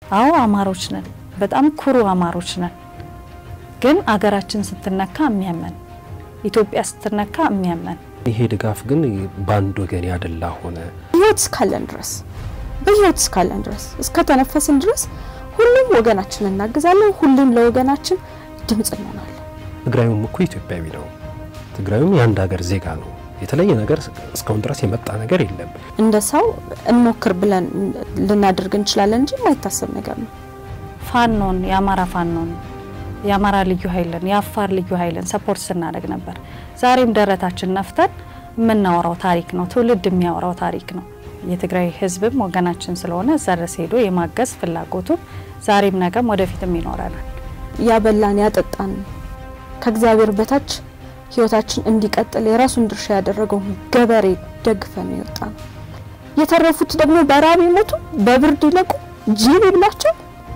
አዎ አማሮች ነን፣ በጣም ኩሩ አማሮች ነን። ግን አገራችን ስትነካ የሚያመን ኢትዮጵያ ስትነካ የሚያመን ይሄ ድጋፍ ግን በአንድ ወገን ያደላ ሆነ። ህይወት እስካለን ድረስ በህይወት እስካለን ድረስ እስከተነፈስን ድረስ ሁሉም ወገናችን እናግዛለን። ሁሉም ለወገናችን ድምጽ እንሆናለን። ትግራዩም እኮ ኢትዮጵያዊ ነው። ትግራዩም የአንድ ሀገር ዜጋ ነው። የተለየ ነገር እስካሁን ድረስ የመጣ ነገር የለም። እንደ ሰው እንሞክር ብለን ልናደርግ እንችላለን እንጂ የማይታሰብ ነገር ነው። ፋኖን የአማራ ፋኖን የአማራ ልዩ ኃይልን የአፋር ልዩ ኃይልን ሰፖርት ስናደርግ ነበር። ዛሬም ደረታችን ነፍተን የምናወራው ታሪክ ነው። ትውልድ የሚያወራው ታሪክ ነው። የትግራይ ህዝብም ወገናችን ስለሆነ እዛ ድረስ ሄዶ የማገዝ ፍላጎቱም ዛሬም ነገም ወደፊትም ይኖረናል። ያበላን ያጠጣን ከእግዚአብሔር በታች ህይወታችን እንዲቀጥል የራሱን ድርሻ ያደረገው ገበሬ ደግፈን የወጣ ነው። የተረፉት ደግሞ በራብ ይሞቱ፣ በብርድ ይለቁ፣ ጅብ ይብላቸው።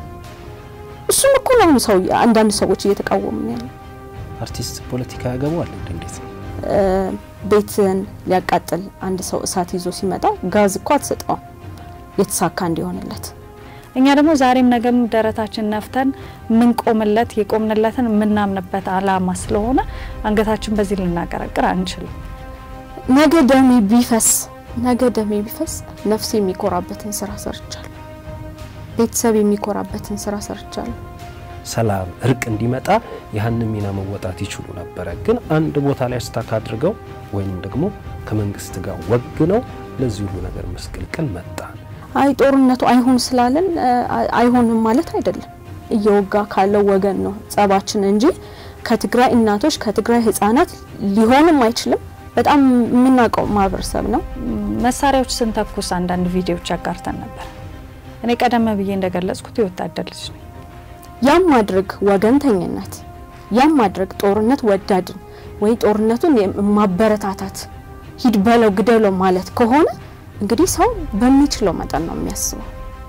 እሱም እኮ ነው ሰው አንዳንድ ሰዎች እየተቃወሙ ነው ያለው። አርቲስት ፖለቲካ ያገባዋል እንዴ? እንዴት ነው? ቤትን ሊያቃጥል አንድ ሰው እሳት ይዞ ሲመጣ ጋዝ እኮ አትሰጠውም የተሳካ እንዲሆንለት። እኛ ደግሞ ዛሬም ነገም ደረታችን ነፍተን የምንቆምለት የቆምንለትን የምናምንበት አላማ ስለሆነ አንገታችን በዚህ ልናቀረቅር አንችልም። ነገ ደሜ ቢፈስ ነገ ደሜ ቢፈስ ነፍሴ የሚኮራበትን ስራ ሰርቻለሁ። ቤተሰብ የሚኮራበትን ስራ ሰርቻለሁ። ሰላም፣ እርቅ እንዲመጣ ያህንን ሚና መወጣት ይችሉ ነበረ። ግን አንድ ቦታ ላይ ስታክ አድርገው ወይም ደግሞ ከመንግስት ጋር ወግነው ለዚህ ሁሉ ነገር መስቀልቅል መጣ። አይ ጦርነቱ አይሆን ስላለን አይሆንም ማለት አይደለም። እየወጋ ካለው ወገን ነው ጸባችን እንጂ ከትግራይ እናቶች ከትግራይ ህጻናት ሊሆንም አይችልም። በጣም የምናውቀው ማህበረሰብ ነው። መሳሪያዎች ስንተኩስ አንዳንድ ቪዲዮዎች ያጋርተን ነበር። እኔ ቀደም ብዬ እንደገለጽኩት የወታደር ልጅ ነኝ። ያም ማድረግ ወገንተኝነት፣ ያም ማድረግ ጦርነት ወዳድን ወይ ጦርነቱን ማበረታታት ሂድ በለው ግደለው ማለት ከሆነ እንግዲህ ሰው በሚችለው መጠን ነው የሚያስበው።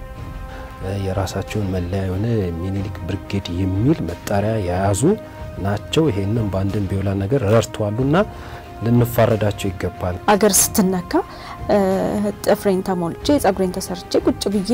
የራሳቸውን መለያ የሆነ ሚኒሊክ ብርጌድ የሚል መጣሪያ የያዙ ናቸው። ይሄንን በአንድም ቢውላ ነገር ረድተዋሉና ልንፋረዳቸው ይገባል። አገር ስትነካ ጥፍሬን ተሞልቼ ጸጉሬን ተሰርቼ ቁጭ ብዬ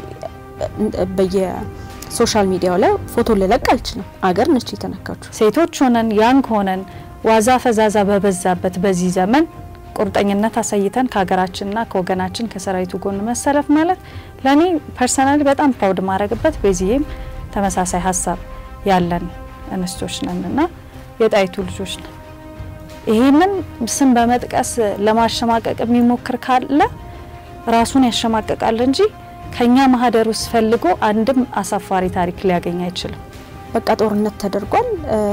በየሶሻል ሚዲያው ላይ ፎቶ ልለቅ አልችልም። አገር ነች የተነካችሁ። ሴቶች ሆነን ያንግ ሆነን ዋዛ ፈዛዛ በበዛበት በዚህ ዘመን ቁርጠኝነት አሳይተን ከሀገራችንና ከወገናችን ከሰራዊቱ ጎን መሰለፍ ማለት ለእኔ ፐርሰናሊ በጣም ፕራውድ ማድረግበት በዚህም ተመሳሳይ ሀሳብ ያለን እንስቶች ነን እና የጣይቱ ልጆች ነን። ይህንን ስም በመጥቀስ ለማሸማቀቅ የሚሞክር ካለ ራሱን ያሸማቀቃል እንጂ ከኛ ማህደር ውስጥ ፈልጎ አንድም አሳፋሪ ታሪክ ሊያገኝ አይችልም። በቃ ጦርነት ተደርጓል።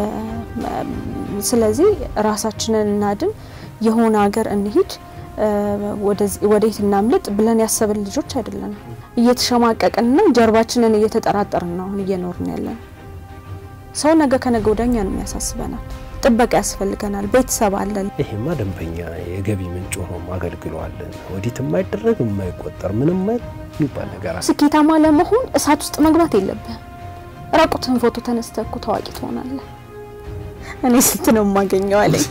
ስለዚህ ራሳችንን እናድን፣ የሆነ ሀገር እንሂድ፣ ወዴት እናምልጥ ብለን ያሰብን ልጆች አይደለንም። እየተሸማቀቅንና ጀርባችንን እየተጠራጠርን ነው አሁን እየኖርን ያለን። ሰው ነገ ከነገ ወዲያ ነው ያሳስበናል። ጥበቃ ያስፈልገናል። ቤተሰብ አለን። ይሄማ ደንበኛ የገቢ ምንጭ ሆኖም አገልግለዋለን። ወዲት የማይደረግ የማይቆጠር ምንም የሚባል ነገር አለ። ስኬታማ ለመሆን እሳት ውስጥ መግባት የለብህም። ራቁትን ፎቶ ተነስተህ እኮ ታዋቂ ትሆናለህ። እኔ ስንት ነው የማገኘው አለኝ።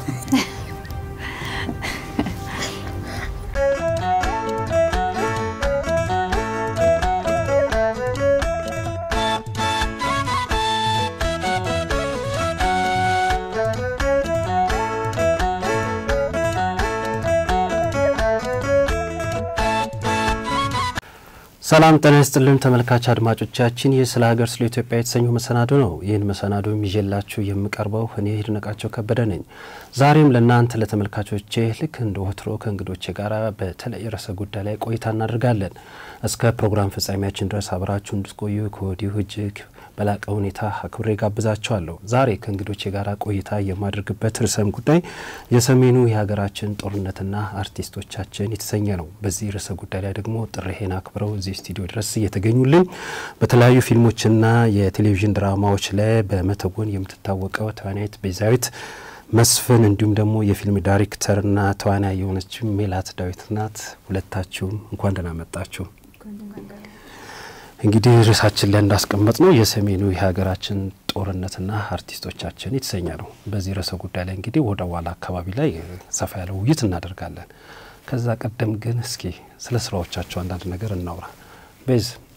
ሰላም ጤና ይስጥልን ተመልካች አድማጮቻችን፣ ይህ ስለ ሀገር ስለ ኢትዮጵያ የተሰኘው መሰናዶ ነው። ይህን መሰናዶ ይዤላችሁ የምቀርበው እኔ ይድነቃቸው ከበደ ነኝ። ዛሬም ለእናንተ ለተመልካቾቼ ልክ እንደ ወትሮ ከእንግዶቼ ጋር በተለይ ርዕሰ ጉዳይ ላይ ቆይታ እናደርጋለን። እስከ ፕሮግራም ፍጻሜያችን ድረስ አብራችሁ እንድትቆዩ ከወዲሁ እጅግ በላቀ ሁኔታ አክብሬ ጋብዛቸዋለሁ። ዛሬ ከእንግዶቼ ጋር ቆይታ የማደርግበት ርዕሰም ጉዳይ የሰሜኑ የሀገራችን ጦርነትና አርቲስቶቻችን የተሰኘ ነው። በዚህ ርዕሰ ጉዳይ ላይ ደግሞ ጥሬሄን አክብረው እዚህ ስቱዲዮ ድረስ እየተገኙልን በተለያዩ ፊልሞችና የቴሌቪዥን ድራማዎች ላይ በመተወን የምትታወቀው ተዋናይት ቤዛዊት መስፍን እንዲሁም ደግሞ የፊልም ዳይሬክተርና ተዋናይ የሆነችው ሜላት ዳዊት ናት። ሁለታችሁም እንኳን ደህና መጣችሁ። እንግዲህ ርዕሳችን ላይ እንዳስቀመጥ ነው የሰሜኑ የሀገራችን ጦርነትና አርቲስቶቻችን የተሰኘ ነው። በዚህ ርዕሰ ጉዳይ ላይ እንግዲህ ወደ ኋላ አካባቢ ላይ ሰፋ ያለ ውይይት እናደርጋለን። ከዛ ቀደም ግን እስኪ ስለ ስራዎቻቸው አንዳንድ ነገር እናውራ። ቤዝ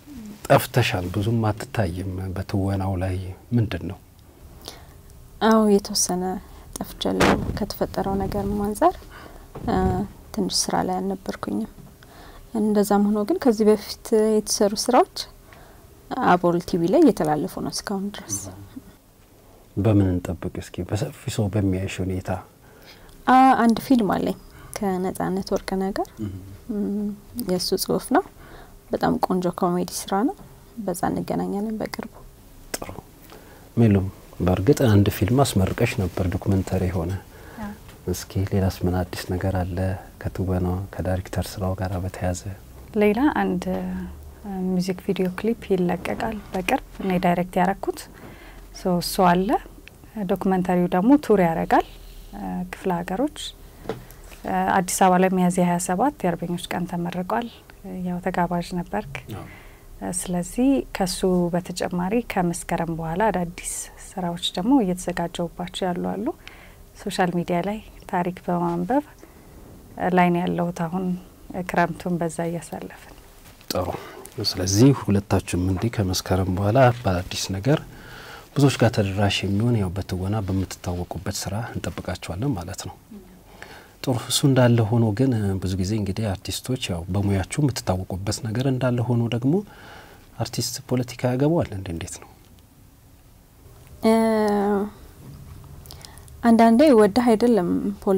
ጠፍተሻል፣ ብዙም አትታይም በትወናው ላይ ምንድን ነው? አዎ የተወሰነ ጠፍቻለሁ። ከተፈጠረው ነገር አንጻር ትንሽ ስራ ላይ አልነበርኩኝም። እንደዛም ሆኖ ግን ከዚህ በፊት የተሰሩ ስራዎች አቦል ቲቪ ላይ እየተላለፉ ነው እስካሁን ድረስ። በምን እንጠብቅ እስኪ በሰፊ ሰው በሚያይሽ ሁኔታ? አንድ ፊልም አለኝ ከነጻነት ወርቅነህ ጋር የእሱ ጽሁፍ ነው። በጣም ቆንጆ ኮሜዲ ስራ ነው። በዛ እንገናኛለን በቅርቡ። ጥሩ ሜሉም፣ በእርግጥ አንድ ፊልም አስመርቀሽ ነበር ዶክመንተሪ የሆነ እስኪ ሌላስ ምን አዲስ ነገር አለ ከትወና ከዳይሬክተር ስራው ጋር በተያያዘ? ሌላ አንድ ሚውዚክ ቪዲዮ ክሊፕ ይለቀቃል በቅርብ እኔ ዳይሬክት ያረኩት እሱ አለ። ዶክመንተሪው ደግሞ ቱር ያደርጋል ክፍለ ሀገሮች። አዲስ አበባ ላይ ሚያዝያ ሀያ ሰባት የአርበኞች ቀን ተመርቋል። ያው ተጋባዥ ነበርክ። ስለዚህ ከሱ በተጨማሪ ከመስከረም በኋላ አዳዲስ ስራዎች ደግሞ እየተዘጋጀውባቸው ያሉ አሉ። ሶሻል ሚዲያ ላይ ታሪክ በማንበብ ላይ ነው ያለሁት። አሁን ክረምቱን በዛ እያሳለፍን ጥሩ። ስለዚህ ሁለታችሁም እንዲህ ከመስከረም በኋላ በአዲስ ነገር ብዙዎች ጋር ተደራሽ የሚሆን ያው በትወና በምትታወቁበት ስራ እንጠብቃችኋለን ማለት ነው። ጥሩ። እሱ እንዳለ ሆኖ ግን ብዙ ጊዜ እንግዲህ አርቲስቶች ያው በሙያችሁ የምትታወቁበት ነገር እንዳለ ሆኖ ደግሞ አርቲስት ፖለቲካ ያገባዋል እንዴ? እንዴት ነው? አንዳንዴ ወደህ አይደለም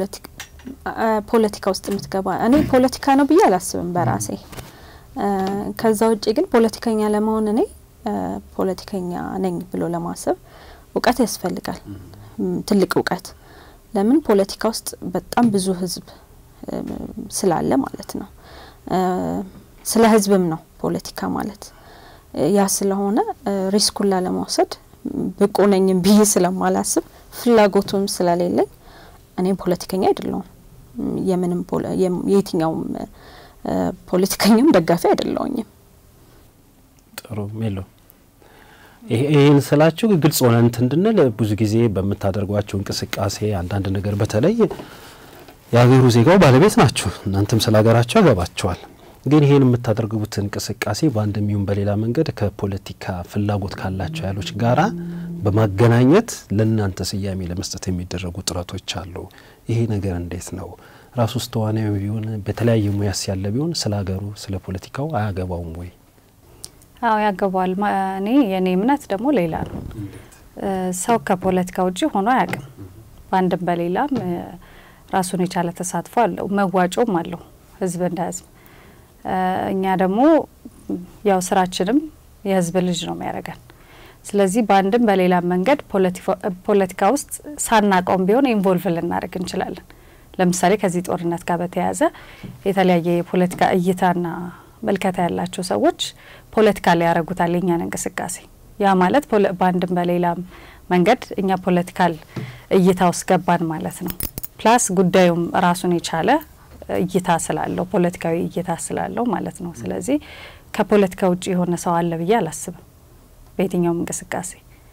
ፖለቲካ ውስጥ የምትገባ። እኔ ፖለቲካ ነው ብዬ አላስብም በራሴ። ከዛ ውጭ ግን ፖለቲከኛ ለመሆን እኔ ፖለቲከኛ ነኝ ብሎ ለማሰብ እውቀት ያስፈልጋል፣ ትልቅ እውቀት። ለምን ፖለቲካ ውስጥ በጣም ብዙ ህዝብ ስላለ ማለት ነው። ስለ ህዝብም ነው ፖለቲካ ማለት። ያ ስለሆነ ሪስኩን ላለመውሰድ ብቁ ነኝም ብዬ ስለማላስብ ፍላጎቱም ስለሌለኝ እኔም ፖለቲከኛ አይደለሁም። የምንም የየትኛውም ፖለቲከኛም ደጋፊ አይደለውኝም። ጥሩ ሜሎ፣ ይህን ስላችሁ ግልጽ ሆነ እንትን እንድንል ብዙ ጊዜ በምታደርጓቸው እንቅስቃሴ አንዳንድ ነገር በተለይ የሀገሩ ዜጋው ባለቤት ናችሁ፣ እናንተም ስለ ሀገራችሁ ያገባቸዋል። ግን ይህን የምታደርጉት እንቅስቃሴ በአንድም ይሁን በሌላ መንገድ ከፖለቲካ ፍላጎት ካላቸው ኃይሎች ጋራ በማገናኘት ለእናንተ ስያሜ ለመስጠት የሚደረጉ ጥረቶች አሉ። ይሄ ነገር እንዴት ነው? ራሱ ውስጥ ተዋናዊ ቢሆን በተለያየ ሙያስ ያለ ቢሆን ስለ ሀገሩ ስለ ፖለቲካው አያገባውም ወይ? አዎ ያገባዋል። እኔ የእኔ እምነት ደግሞ ሌላ ነው። ሰው ከፖለቲካ ውጭ ሆኖ አያውቅም። በአንድም በሌላም ራሱን የቻለ ተሳትፎ አለው፣ መዋጮም አለው ህዝብ እንደ ህዝብ። እኛ ደግሞ ያው ስራችንም የህዝብ ልጅ ነው የሚያደርገን። ስለዚህ በአንድም በሌላም መንገድ ፖለቲካ ውስጥ ሳናቀውም ቢሆን ኢንቮልቭ ልናደርግ እንችላለን። ለምሳሌ ከዚህ ጦርነት ጋር በተያያዘ የተለያየ የፖለቲካ እይታና መልከታ ያላቸው ሰዎች ፖለቲካ ላይ ያደርጉታል የኛን እንቅስቃሴ። ያ ማለት በአንድም በሌላም መንገድ እኛ ፖለቲካል እይታ ውስጥ ገባን ማለት ነው። ፕላስ ጉዳዩም ራሱን የቻለ እይታ ስላለው ፖለቲካዊ እይታ ስላለው ማለት ነው። ስለዚህ ከፖለቲካ ውጭ የሆነ ሰው አለ ብዬ አላስብም በየትኛውም እንቅስቃሴ።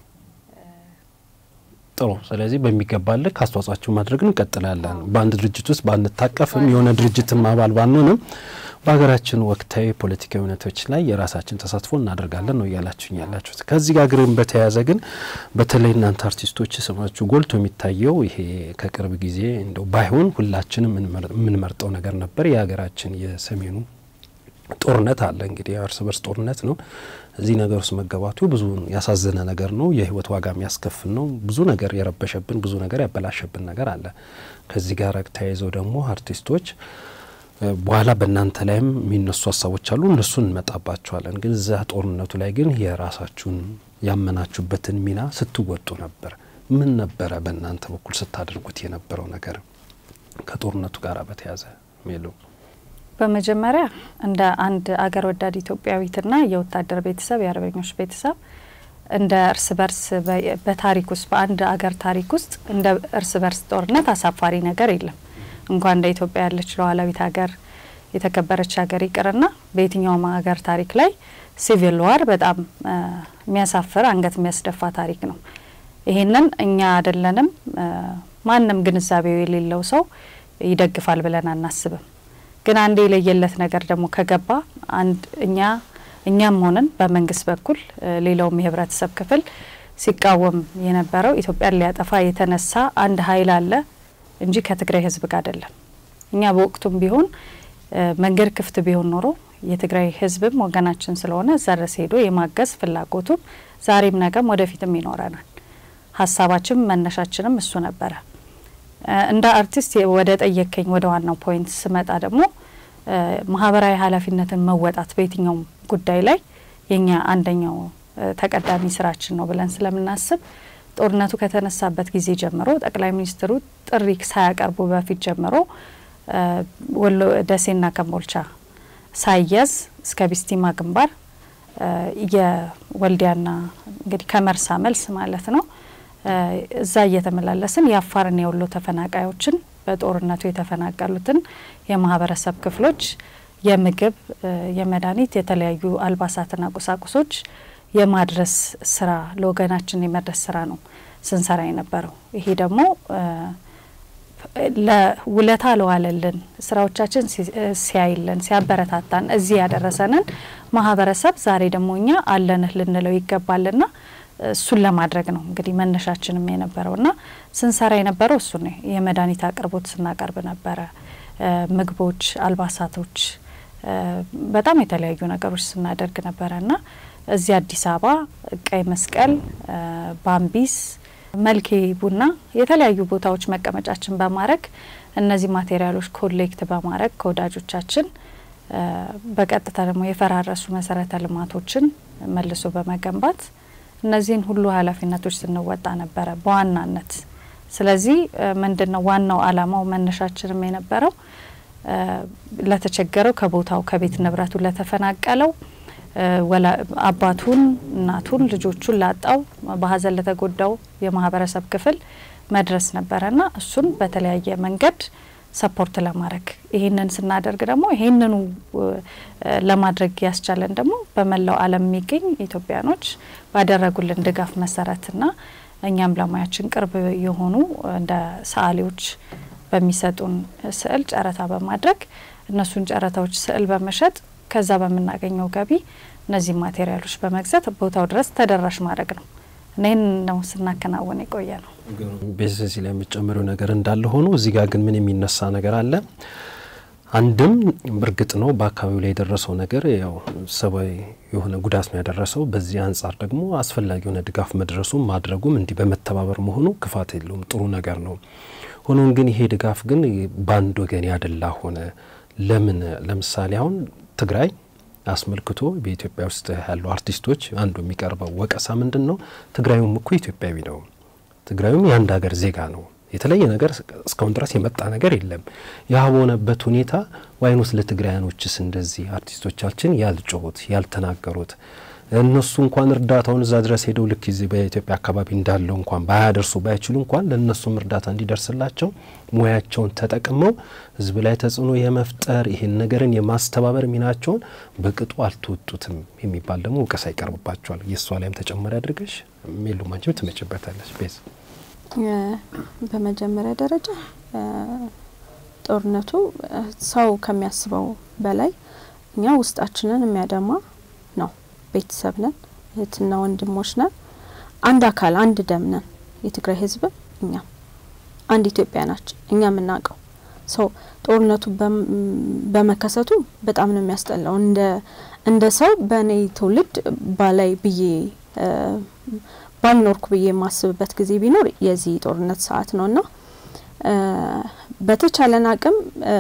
ጥሩ። ስለዚህ በሚገባ ልክ አስተዋጽኦአችን ማድረግ እንቀጥላለን። በአንድ ድርጅት ውስጥ ባንታቀፍም የሆነ ድርጅትም አባል ባንሆንም በሀገራችን ወቅታዊ ፖለቲካዊ እውነቶች ላይ የራሳችን ተሳትፎ እናደርጋለን ነው እያላችሁኝ ያላችሁት። ከዚህ ጋር ግን በተያያዘ ግን በተለይ እናንተ አርቲስቶች ስማችሁ ጎልቶ የሚታየው ይሄ ከቅርብ ጊዜ እንደው ባይሆን ሁላችንም የምንመርጠው ነገር ነበር የሀገራችን የሰሜኑ ጦርነት አለ እንግዲህ የእርስ በርስ ጦርነት ነው። እዚህ ነገር ውስጥ መገባቱ ብዙ ያሳዘነ ነገር ነው። የህይወት ዋጋ የሚያስከፍል ነው። ብዙ ነገር የረበሸብን፣ ብዙ ነገር ያበላሸብን ነገር አለ። ከዚህ ጋር ተያይዘው ደግሞ አርቲስቶች በኋላ በእናንተ ላይም የሚነሱ ሀሳቦች አሉ። እነሱን እንመጣባቸዋለን። ግን እዛ ጦርነቱ ላይ ግን የራሳችሁን ያመናችሁበትን ሚና ስትወጡ ነበር። ምን ነበረ በእናንተ በኩል ስታደርጉት የነበረው ነገር ከጦርነቱ ጋር በተያያዘ ሜሎ? በመጀመሪያ እንደ አንድ አገር ወዳድ ኢትዮጵያዊትና የወታደር ቤተሰብ የአርበኞች ቤተሰብ እንደ እርስ በርስ በታሪክ ውስጥ በአንድ አገር ታሪክ ውስጥ እንደ እርስ በርስ ጦርነት አሳፋሪ ነገር የለም። እንኳን እንደ ኢትዮጵያ ያለች ሉዓላዊት ሀገር የተከበረች ሀገር ይቅርና በየትኛውም ሀገር ታሪክ ላይ ሲቪል ዋር በጣም የሚያሳፍር አንገት የሚያስደፋ ታሪክ ነው። ይሄንን እኛ አይደለንም ማንም ግንዛቤው የሌለው ሰው ይደግፋል ብለን አናስብም። ግን አንድ የለየለት ነገር ደግሞ ከገባ አንድ እኛ እኛም ሆነን በመንግስት በኩል ሌላውም የህብረተሰብ ክፍል ሲቃወም የነበረው ኢትዮጵያን ሊያጠፋ የተነሳ አንድ ኃይል አለ እንጂ ከትግራይ ህዝብ ጋር አይደለም። እኛ በወቅቱም ቢሆን መንገድ ክፍት ቢሆን ኖሮ የትግራይ ህዝብም ወገናችን ስለሆነ እዛ ድረስ ሄዶ የማገዝ ፍላጎቱም ዛሬም ነገም ወደፊትም ይኖረናል። ሀሳባችን መነሻችንም እሱ ነበረ። እንደ አርቲስት ወደ ጠየከኝ ወደ ዋናው ፖይንት ስመጣ ደግሞ ማህበራዊ ኃላፊነትን መወጣት በየትኛውም ጉዳይ ላይ የኛ አንደኛው ተቀዳሚ ስራችን ነው ብለን ስለምናስብ ጦርነቱ ከተነሳበት ጊዜ ጀምሮ ጠቅላይ ሚኒስትሩ ጥሪ ሳያቀርቡ በፊት ጀምሮ ወሎ ደሴና ከምቦልቻ ሳይያዝ እስከ ቢስቲማ ግንባር የወልዲያና እንግዲህ ከመርሳ መልስ ማለት ነው እዛ እየተመላለስን የአፋርና የወሎ ተፈናቃዮችን በጦርነቱ የተፈናቀሉትን የማህበረሰብ ክፍሎች የምግብ፣ የመድኃኒት፣ የተለያዩ አልባሳትና ቁሳቁሶች የማድረስ ስራ ለወገናችን የመድረስ ስራ ነው ስንሰራ የነበረው። ይሄ ደግሞ ለውለታ ለዋለልን ስራዎቻችን ሲያይልን ሲያበረታታን እዚህ ያደረሰንን ማህበረሰብ ዛሬ ደግሞ እኛ አለንህ ልንለው ይገባልና እሱን ለማድረግ ነው እንግዲህ መነሻችንም የነበረውና ስንሰራ የነበረው እሱ ነው። የመድኃኒት አቅርቦት ስናቀርብ ነበረ። ምግቦች፣ አልባሳቶች፣ በጣም የተለያዩ ነገሮች ስናደርግ ነበረና እዚህ አዲስ አበባ ቀይ መስቀል፣ ባምቢስ፣ መልኬ ቡና የተለያዩ ቦታዎች መቀመጫችን በማድረግ እነዚህ ማቴሪያሎች ኮሌክት በማድረግ ከወዳጆቻችን በቀጥታ ደግሞ የፈራረሱ መሰረተ ልማቶችን መልሶ በመገንባት እነዚህን ሁሉ ኃላፊነቶች ስንወጣ ነበረ በዋናነት። ስለዚህ ምንድን ነው ዋናው አላማው መነሻችንም የነበረው ለተቸገረው ከቦታው ከቤት ንብረቱ ለተፈናቀለው አባቱን፣ እናቱን፣ ልጆቹን ላጣው በሀዘን ለተጎዳው የማህበረሰብ ክፍል መድረስ ነበረና እሱን በተለያየ መንገድ ሰፖርት ለማድረግ ይህንን ስናደርግ ደግሞ ይህንኑ ለማድረግ ያስቻለን ደግሞ በመላው ዓለም የሚገኝ ኢትዮጵያኖች ባደረጉልን ድጋፍ መሰረትና እኛም ለሙያችን ቅርብ የሆኑ እንደ ሰዓሊዎች በሚሰጡን ስዕል ጨረታ በማድረግ እነሱን ጨረታዎች ስዕል በመሸጥ ከዛ በምናገኘው ገቢ እነዚህ ማቴሪያሎች በመግዛት ቦታው ድረስ ተደራሽ ማድረግ ነው። ይህን ነው ስናከናወን የቆየ ነው። በዚህ ላይ የምጨምረው ነገር እንዳለ ሆኖ እዚህ ጋር ግን ምን የሚነሳ ነገር አለ? አንድም እርግጥ ነው በአካባቢው ላይ የደረሰው ነገር ያው ሰብአዊ የሆነ ጉዳት ነው ያደረሰው። በዚህ አንጻር ደግሞ አስፈላጊ የሆነ ድጋፍ መድረሱም ማድረጉም እንዲህ በመተባበር መሆኑ ክፋት የለውም፣ ጥሩ ነገር ነው። ሆኖም ግን ይሄ ድጋፍ ግን በአንድ ወገን ያደላ ሆነ። ለምን? ለምሳሌ አሁን ትግራይ አስመልክቶ በኢትዮጵያ ውስጥ ያሉ አርቲስቶች አንዱ የሚቀርበው ወቀሳ ምንድን ነው? ትግራዩም እኮ ኢትዮጵያዊ ነው፣ ትግራዩም የአንድ ሀገር ዜጋ ነው። የተለየ ነገር እስካሁን ድረስ የመጣ ነገር የለም። ያ በሆነበት ሁኔታ ዋይኖስ ለትግራያኖችስ እንደዚህ አርቲስቶቻችን ያልጮሁት ያልተናገሩት እነሱ እንኳን እርዳታውን እዛ ድረስ ሄደው ልክ ዚህ በኢትዮጵያ አካባቢ እንዳለው እንኳን ባያደርሱ ባይችሉ እንኳን ለእነሱም እርዳታ እንዲደርስላቸው ሙያቸውን ተጠቅመው ሕዝብ ላይ ተጽዕኖ የመፍጠር ይህን ነገርን የማስተባበር ሚናቸውን በቅጡ አልተወጡትም የሚባል ደግሞ እውቀሳ ይቀርብባቸዋል። የእሷ ላይም ተጨማሪ አድርገሽ ሜሉ ማንችም ትመጭበታለች። ቤዝ በመጀመሪያ ደረጃ ጦርነቱ ሰው ከሚያስበው በላይ እኛ ውስጣችንን የሚያደማ ነው። ቤተሰብ ነን፣ እህትና ወንድሞች ነን፣ አንድ አካል አንድ ደም ነን። የትግራይ ህዝብ እኛም አንድ ኢትዮጵያ ናቸው። እኛ የምናውቀው ሰው ጦርነቱ በመከሰቱ በጣም ነው የሚያስጠላው። እንደ እንደ ሰው በእኔ ትውልድ ባላይ ብዬ ባልኖርኩ ብዬ የማስብበት ጊዜ ቢኖር የዚህ ጦርነት ሰዓት ነው እና በተቻለን አቅም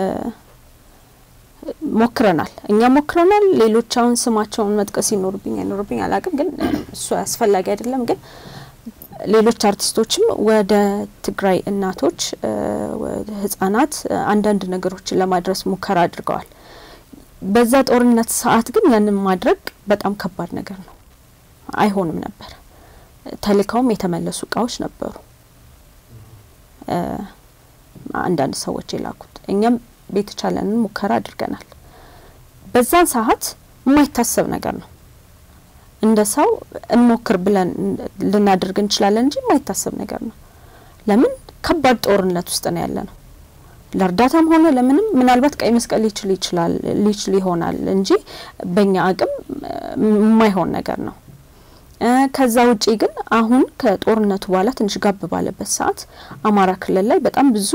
ሞክረናል። እኛ ሞክረናል። ሌሎች አሁን ስማቸውን መጥቀስ ይኖርብኝ አይኖርብኝ አላቅም፣ ግን እሱ አስፈላጊ አይደለም። ግን ሌሎች አርቲስቶችም ወደ ትግራይ እናቶች፣ ህጻናት አንዳንድ ነገሮችን ለማድረስ ሙከራ አድርገዋል። በዛ ጦርነት ሰዓት ግን ያንን ማድረግ በጣም ከባድ ነገር ነው። አይሆንም ነበር። ተልከውም የተመለሱ እቃዎች ነበሩ አንዳንድ ሰዎች የላኩት። እኛም የተቻለንን ሙከራ አድርገናል። በዛን ሰዓት የማይታሰብ ነገር ነው። እንደ ሰው እንሞክር ብለን ልናደርግ እንችላለን እንጂ የማይታሰብ ነገር ነው። ለምን ከባድ ጦርነት ውስጥ ነው ያለ ነው። ለእርዳታም ሆነ ለምንም ምናልባት ቀይ መስቀል ሊችል ይችላል ሊችል ይሆናል እንጂ በእኛ አቅም የማይሆን ነገር ነው። ከዛ ውጪ ግን አሁን ከጦርነቱ በኋላ ትንሽ ጋብ ባለበት ሰዓት አማራ ክልል ላይ በጣም ብዙ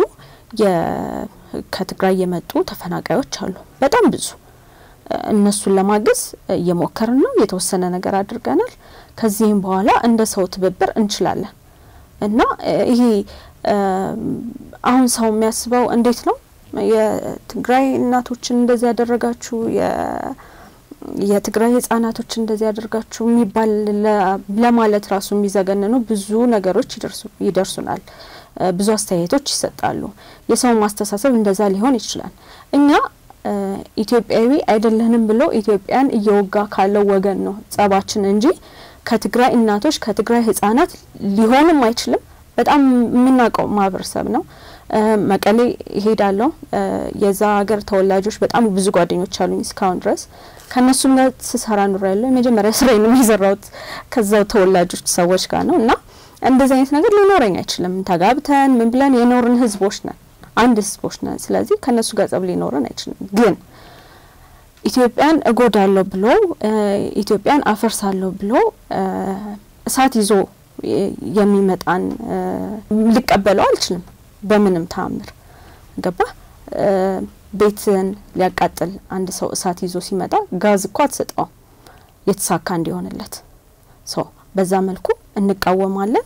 ከትግራይ የመጡ ተፈናቃዮች አሉ። በጣም ብዙ እነሱን ለማገዝ እየሞከርን ነው። የተወሰነ ነገር አድርገናል። ከዚህም በኋላ እንደ ሰው ትብብር እንችላለን እና ይሄ አሁን ሰው የሚያስበው እንዴት ነው የትግራይ እናቶችን እንደዚህ ያደረጋችሁ የትግራይ ህጻናቶች እንደዚህ ያደርጋችሁ የሚባል ለማለት ራሱ የሚዘገንኑ ብዙ ነገሮች ይደርሱናል። ብዙ አስተያየቶች ይሰጣሉ። የሰው ማስተሳሰብ እንደዛ ሊሆን ይችላል። እኛ ኢትዮጵያዊ አይደለንም ብሎ ኢትዮጵያን እየወጋ ካለው ወገን ነው ጸባችን እንጂ ከትግራይ እናቶች ከትግራይ ህጻናት ሊሆንም አይችልም። በጣም የምናውቀው ማህበረሰብ ነው። መቀሌ ይሄዳለሁ። የዛ ሀገር ተወላጆች በጣም ብዙ ጓደኞች አሉኝ እስካሁን ድረስ ከእነሱም ጋር ስሰራ ኑሮ ያለው የመጀመሪያ ስራዬንም የሰራሁት ከዛው ተወላጆች ሰዎች ጋር ነው እና እንደዚህ አይነት ነገር ሊኖረኝ አይችልም። ተጋብተን ምን ብለን የኖርን ህዝቦች ነን፣ አንድ ህዝቦች ነን። ስለዚህ ከእነሱ ጋር ጸብ ሊኖረን አይችልም። ግን ኢትዮጵያን እጎዳለሁ ብሎ ኢትዮጵያን አፈርሳለሁ ብሎ እሳት ይዞ የሚመጣን ሊቀበለው አልችልም በምንም ተአምር። ገባ ቤትን ሊያቃጥል አንድ ሰው እሳት ይዞ ሲመጣ ጋዝ እኮ አትሰጠውም የተሳካ እንዲሆንለት። ሶ በዛ መልኩ እንቃወማለን።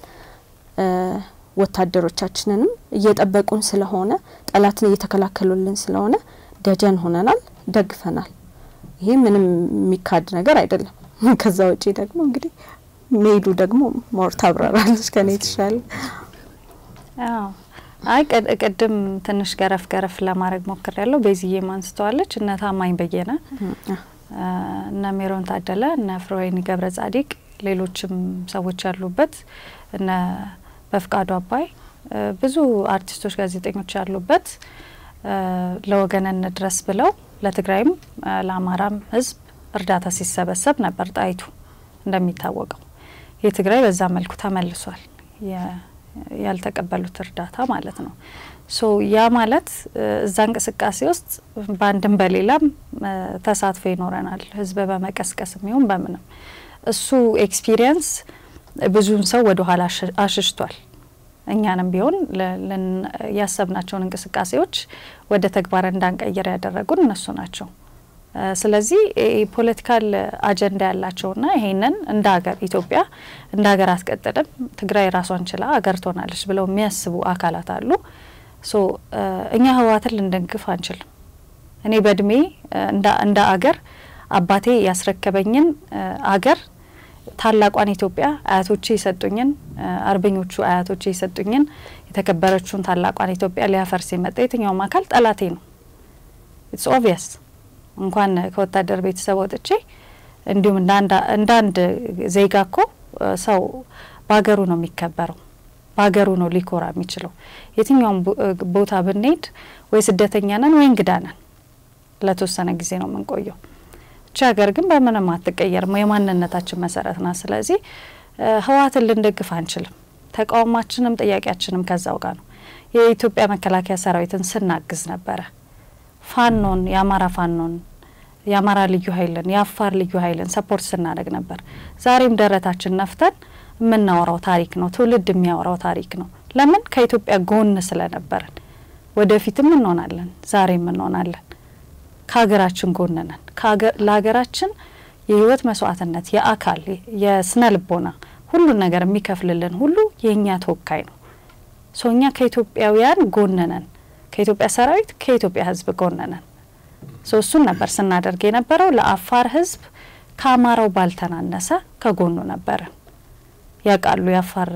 ወታደሮቻችንንም እየጠበቁን ስለሆነ ጠላትን እየተከላከሉልን ስለሆነ ደጀን ሆነናል፣ ደግፈናል። ይሄ ምንም የሚካድ ነገር አይደለም። ከዛ ውጪ ደግሞ እንግዲህ ሜዱ ደግሞ ሞር ታብራራለች ከኔ የተሻለ። አይ ቅድም ትንሽ ገረፍ ገረፍ ለማድረግ ሞክር ያለው ቤዝዬም አንስተዋለች። እነ ታማኝ በየነ፣ እነ ሜሮን ታደለ፣ እነ ፍሮዌኒ ገብረ ጻዲቅ፣ ሌሎችም ሰዎች ያሉበት እነ በፍቃዱ አባይ ብዙ አርቲስቶች፣ ጋዜጠኞች ያሉበት ለወገን እንድረስ ብለው ለትግራይም ለአማራም ሕዝብ እርዳታ ሲሰበሰብ ነበር ጣይቱ እንደሚታወቀው የትግራይ በዛ መልኩ ተመልሷል። ያልተቀበሉት እርዳታ ማለት ነው። ሶ ያ ማለት እዛ እንቅስቃሴ ውስጥ በአንድም በሌላም ተሳትፎ ይኖረናል። ህዝብ በመቀስቀስ የሚሆን በምንም እሱ ኤክስፒሪየንስ ብዙን ሰው ወደ ኋላ አሽሽቷል። እኛንም ቢሆን ያሰብናቸውን እንቅስቃሴዎች ወደ ተግባር እንዳንቀይር ያደረጉን እነሱ ናቸው። ስለዚህ ፖለቲካል አጀንዳ ያላቸውና ይሄንን እንደ ሀገር ኢትዮጵያ እንደ ሀገር አትቀጥልም፣ ትግራይ ራሷን ችላ ሀገር ትሆናለች ብለው የሚያስቡ አካላት አሉ። ሶ እኛ ህወሓትን ልንደግፍ አንችልም። እኔ በእድሜ እንደ አገር አባቴ ያስረከበኝን አገር ታላቋን ኢትዮጵያ አያቶቼ የሰጡኝን አርበኞቹ አያቶቼ የሰጡኝን የተከበረችውን ታላቋን ኢትዮጵያ ሊያፈርስ የመጣ የትኛውም አካል ጠላቴ ነው። ኢትስ ኦቪየስ እንኳን ከወታደር ቤተሰብ ወጥቼ እንዲሁም እንደ አንድ ዜጋ እኮ ሰው በሀገሩ ነው የሚከበረው፣ በሀገሩ ነው ሊኮራ የሚችለው። የትኛውም ቦታ ብንሄድ ወይ ስደተኛ ነን ወይ እንግዳ ነን። ለተወሰነ ጊዜ ነው የምንቆየው። እቺ ሀገር ግን በምንም አትቀየርም፣ የማንነታችን መሰረት ናት። ስለዚህ ህወሓትን ልንደግፍ አንችልም። ተቃውሟችንም ጥያቄያችንም ከዛው ጋር ነው። የኢትዮጵያ መከላከያ ሰራዊትን ስናግዝ ነበረ ፋኖን የአማራ ፋኖን የአማራ ልዩ ኃይልን የአፋር ልዩ ኃይልን ሰፖርት ስናደርግ ነበር። ዛሬም ደረታችን ነፍተን የምናወራው ታሪክ ነው። ትውልድ የሚያወራው ታሪክ ነው። ለምን ከኢትዮጵያ ጎን ስለነበርን፣ ወደፊትም እንሆናለን፣ ዛሬም እንሆናለን። ከሀገራችን ጎን ነን። ለሀገራችን የህይወት መስዋዕትነት፣ የአካል የስነ ልቦና ሁሉን ነገር የሚከፍልልን ሁሉ የእኛ ተወካይ ነው። ሶ እኛ ከኢትዮጵያውያን ጎን ነን ከኢትዮጵያ ሰራዊት ከኢትዮጵያ ህዝብ ጎን ነን። ሶ እሱን ነበር ስናደርግ የነበረው። ለአፋር ህዝብ ከአማራው ባልተናነሰ ከጎኑ ነበርን። ያውቃሉ የአፋር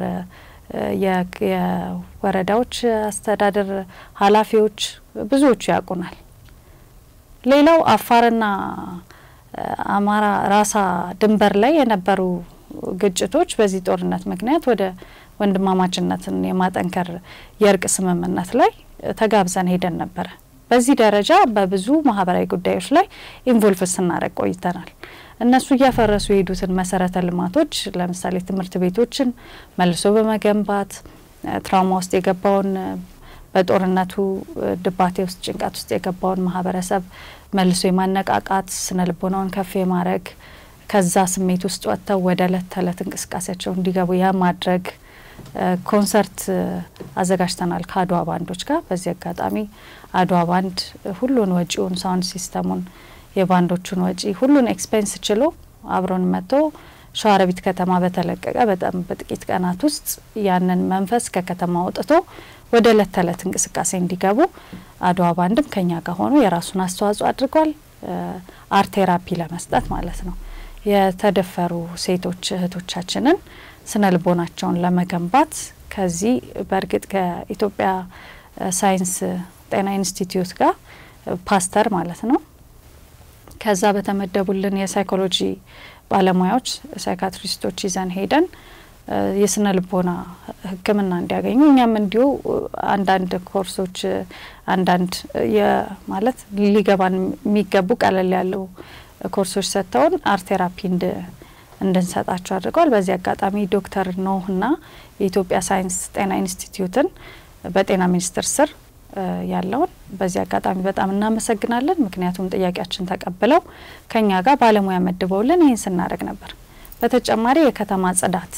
የወረዳዎች አስተዳደር ኃላፊዎች ብዙዎቹ ያውቁናል። ሌላው አፋርና አማራ ራሳ ድንበር ላይ የነበሩ ግጭቶች በዚህ ጦርነት ምክንያት ወደ ወንድማማችነትን የማጠንከር የእርቅ ስምምነት ላይ ተጋብዘን ሄደን ነበረ። በዚህ ደረጃ በብዙ ማህበራዊ ጉዳዮች ላይ ኢንቮልቭ ስናደርግ ቆይተናል። እነሱ እያፈረሱ የሄዱትን መሰረተ ልማቶች ለምሳሌ ትምህርት ቤቶችን መልሶ በመገንባት ትራውማ ውስጥ የገባውን በጦርነቱ ድባቴ ውስጥ ጭንቀት ውስጥ የገባውን ማህበረሰብ መልሶ የማነቃቃት ስነ ልቦናውን ከፍ የማድረግ ከዛ ስሜት ውስጥ ወጥተው ወደ እለት ተዕለት እንቅስቃሴያቸው እንዲገቡ የማድረግ ኮንሰርት አዘጋጅተናል ከአድዋ ባንዶች ጋር። በዚህ አጋጣሚ አድዋ ባንድ ሁሉን ወጪውን፣ ሳውንድ ሲስተሙን፣ የባንዶቹን ወጪ ሁሉን ኤክስፔንስ ችሎ አብሮን መጥቶ ሸዋሮቢት ከተማ በተለቀቀ በጣም በጥቂት ቀናት ውስጥ ያንን መንፈስ ከከተማ አውጥቶ ወደ እለት ተዕለት እንቅስቃሴ እንዲገቡ አድዋ ባንድም ከኛ ጋር ሆኖ የራሱን አስተዋጽኦ አድርጓል። አርት ቴራፒ ለመስጠት ማለት ነው። የተደፈሩ ሴቶች እህቶቻችንን ስነ ልቦናቸውን ለመገንባት ከዚህ በእርግጥ ከኢትዮጵያ ሳይንስ ጤና ኢንስቲትዩት ጋር ፓስተር ማለት ነው ከዛ በተመደቡልን የሳይኮሎጂ ባለሙያዎች ሳይካትሪስቶች ይዘን ሄደን የስነ ልቦና ሕክምና እንዲያገኙ እኛም እንዲሁ አንዳንድ ኮርሶች አንዳንድ ማለት ሊገባን የሚገቡ ቀለል ያለው ኮርሶች ሰጥተውን አርት ቴራፒ እንድንሰጣቸው አድርገዋል። በዚህ አጋጣሚ ዶክተር ኖህና የኢትዮጵያ ሳይንስ ጤና ኢንስቲትዩትን በጤና ሚኒስቴር ስር ያለውን በዚህ አጋጣሚ በጣም እናመሰግናለን። ምክንያቱም ጥያቄያችን ተቀብለው ከኛ ጋር ባለሙያ መድበውልን ይህን ስናደርግ ነበር። በተጨማሪ የከተማ ጽዳት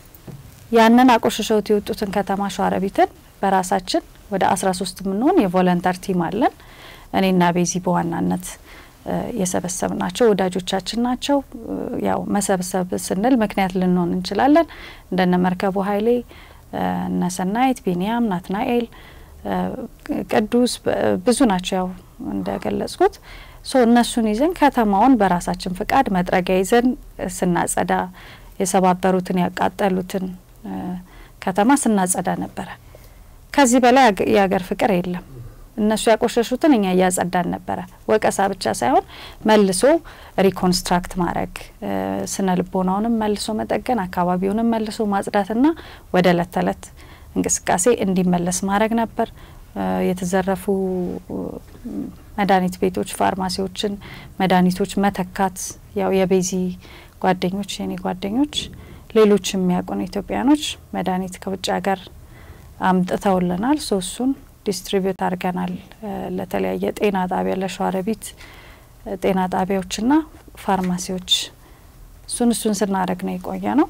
ያንን አቆሽሸውት የወጡትን ከተማ ሸዋሮቢትን በራሳችን ወደ አስራ ሶስት የምንሆን የቮለንተር ቲም አለን። እኔና ቤዚ በዋናነት የሰበሰብ ናቸው ወዳጆቻችን ናቸው። ያው መሰብሰብ ስንል ምክንያት ልንሆን እንችላለን። እንደነ መርከቡ ኃይሌ፣ እነ ሰናይት፣ ቢኒያም፣ ናትናኤል፣ ቅዱስ ብዙ ናቸው። ያው እንደገለጽኩት ሶ እነሱን ይዘን ከተማውን በራሳችን ፍቃድ መጥረጊያ ይዘን ስናጸዳ የሰባበሩትን ያቃጠሉትን ከተማ ስናጸዳ ነበረ። ከዚህ በላይ የሀገር ፍቅር የለም። እነሱ ያቆሸሹትን እኛ እያጸዳን ነበረ። ወቀሳ ብቻ ሳይሆን መልሶ ሪኮንስትራክት ማድረግ ስነ ልቦናውንም መልሶ መጠገን፣ አካባቢውንም መልሶ ማጽዳትና ወደ እለት ተዕለት እንቅስቃሴ እንዲመለስ ማድረግ ነበር። የተዘረፉ መድኃኒት ቤቶች፣ ፋርማሲዎችን መድኃኒቶች መተካት ያው የቤዚ ጓደኞች የኔ ጓደኞች ሌሎች የሚያውቁን ኢትዮጵያኖች መድኃኒት ከውጭ ሀገር አምጥተውልናል። ሶ እሱን ዲስትሪቢዩት አድርገናል ለተለያየ ጤና ጣቢያ ለሸዋሮቢት ጤና ጣቢያዎችና ፋርማሲዎች እሱን እሱን ስናደርግ ነው የቆየ ነው።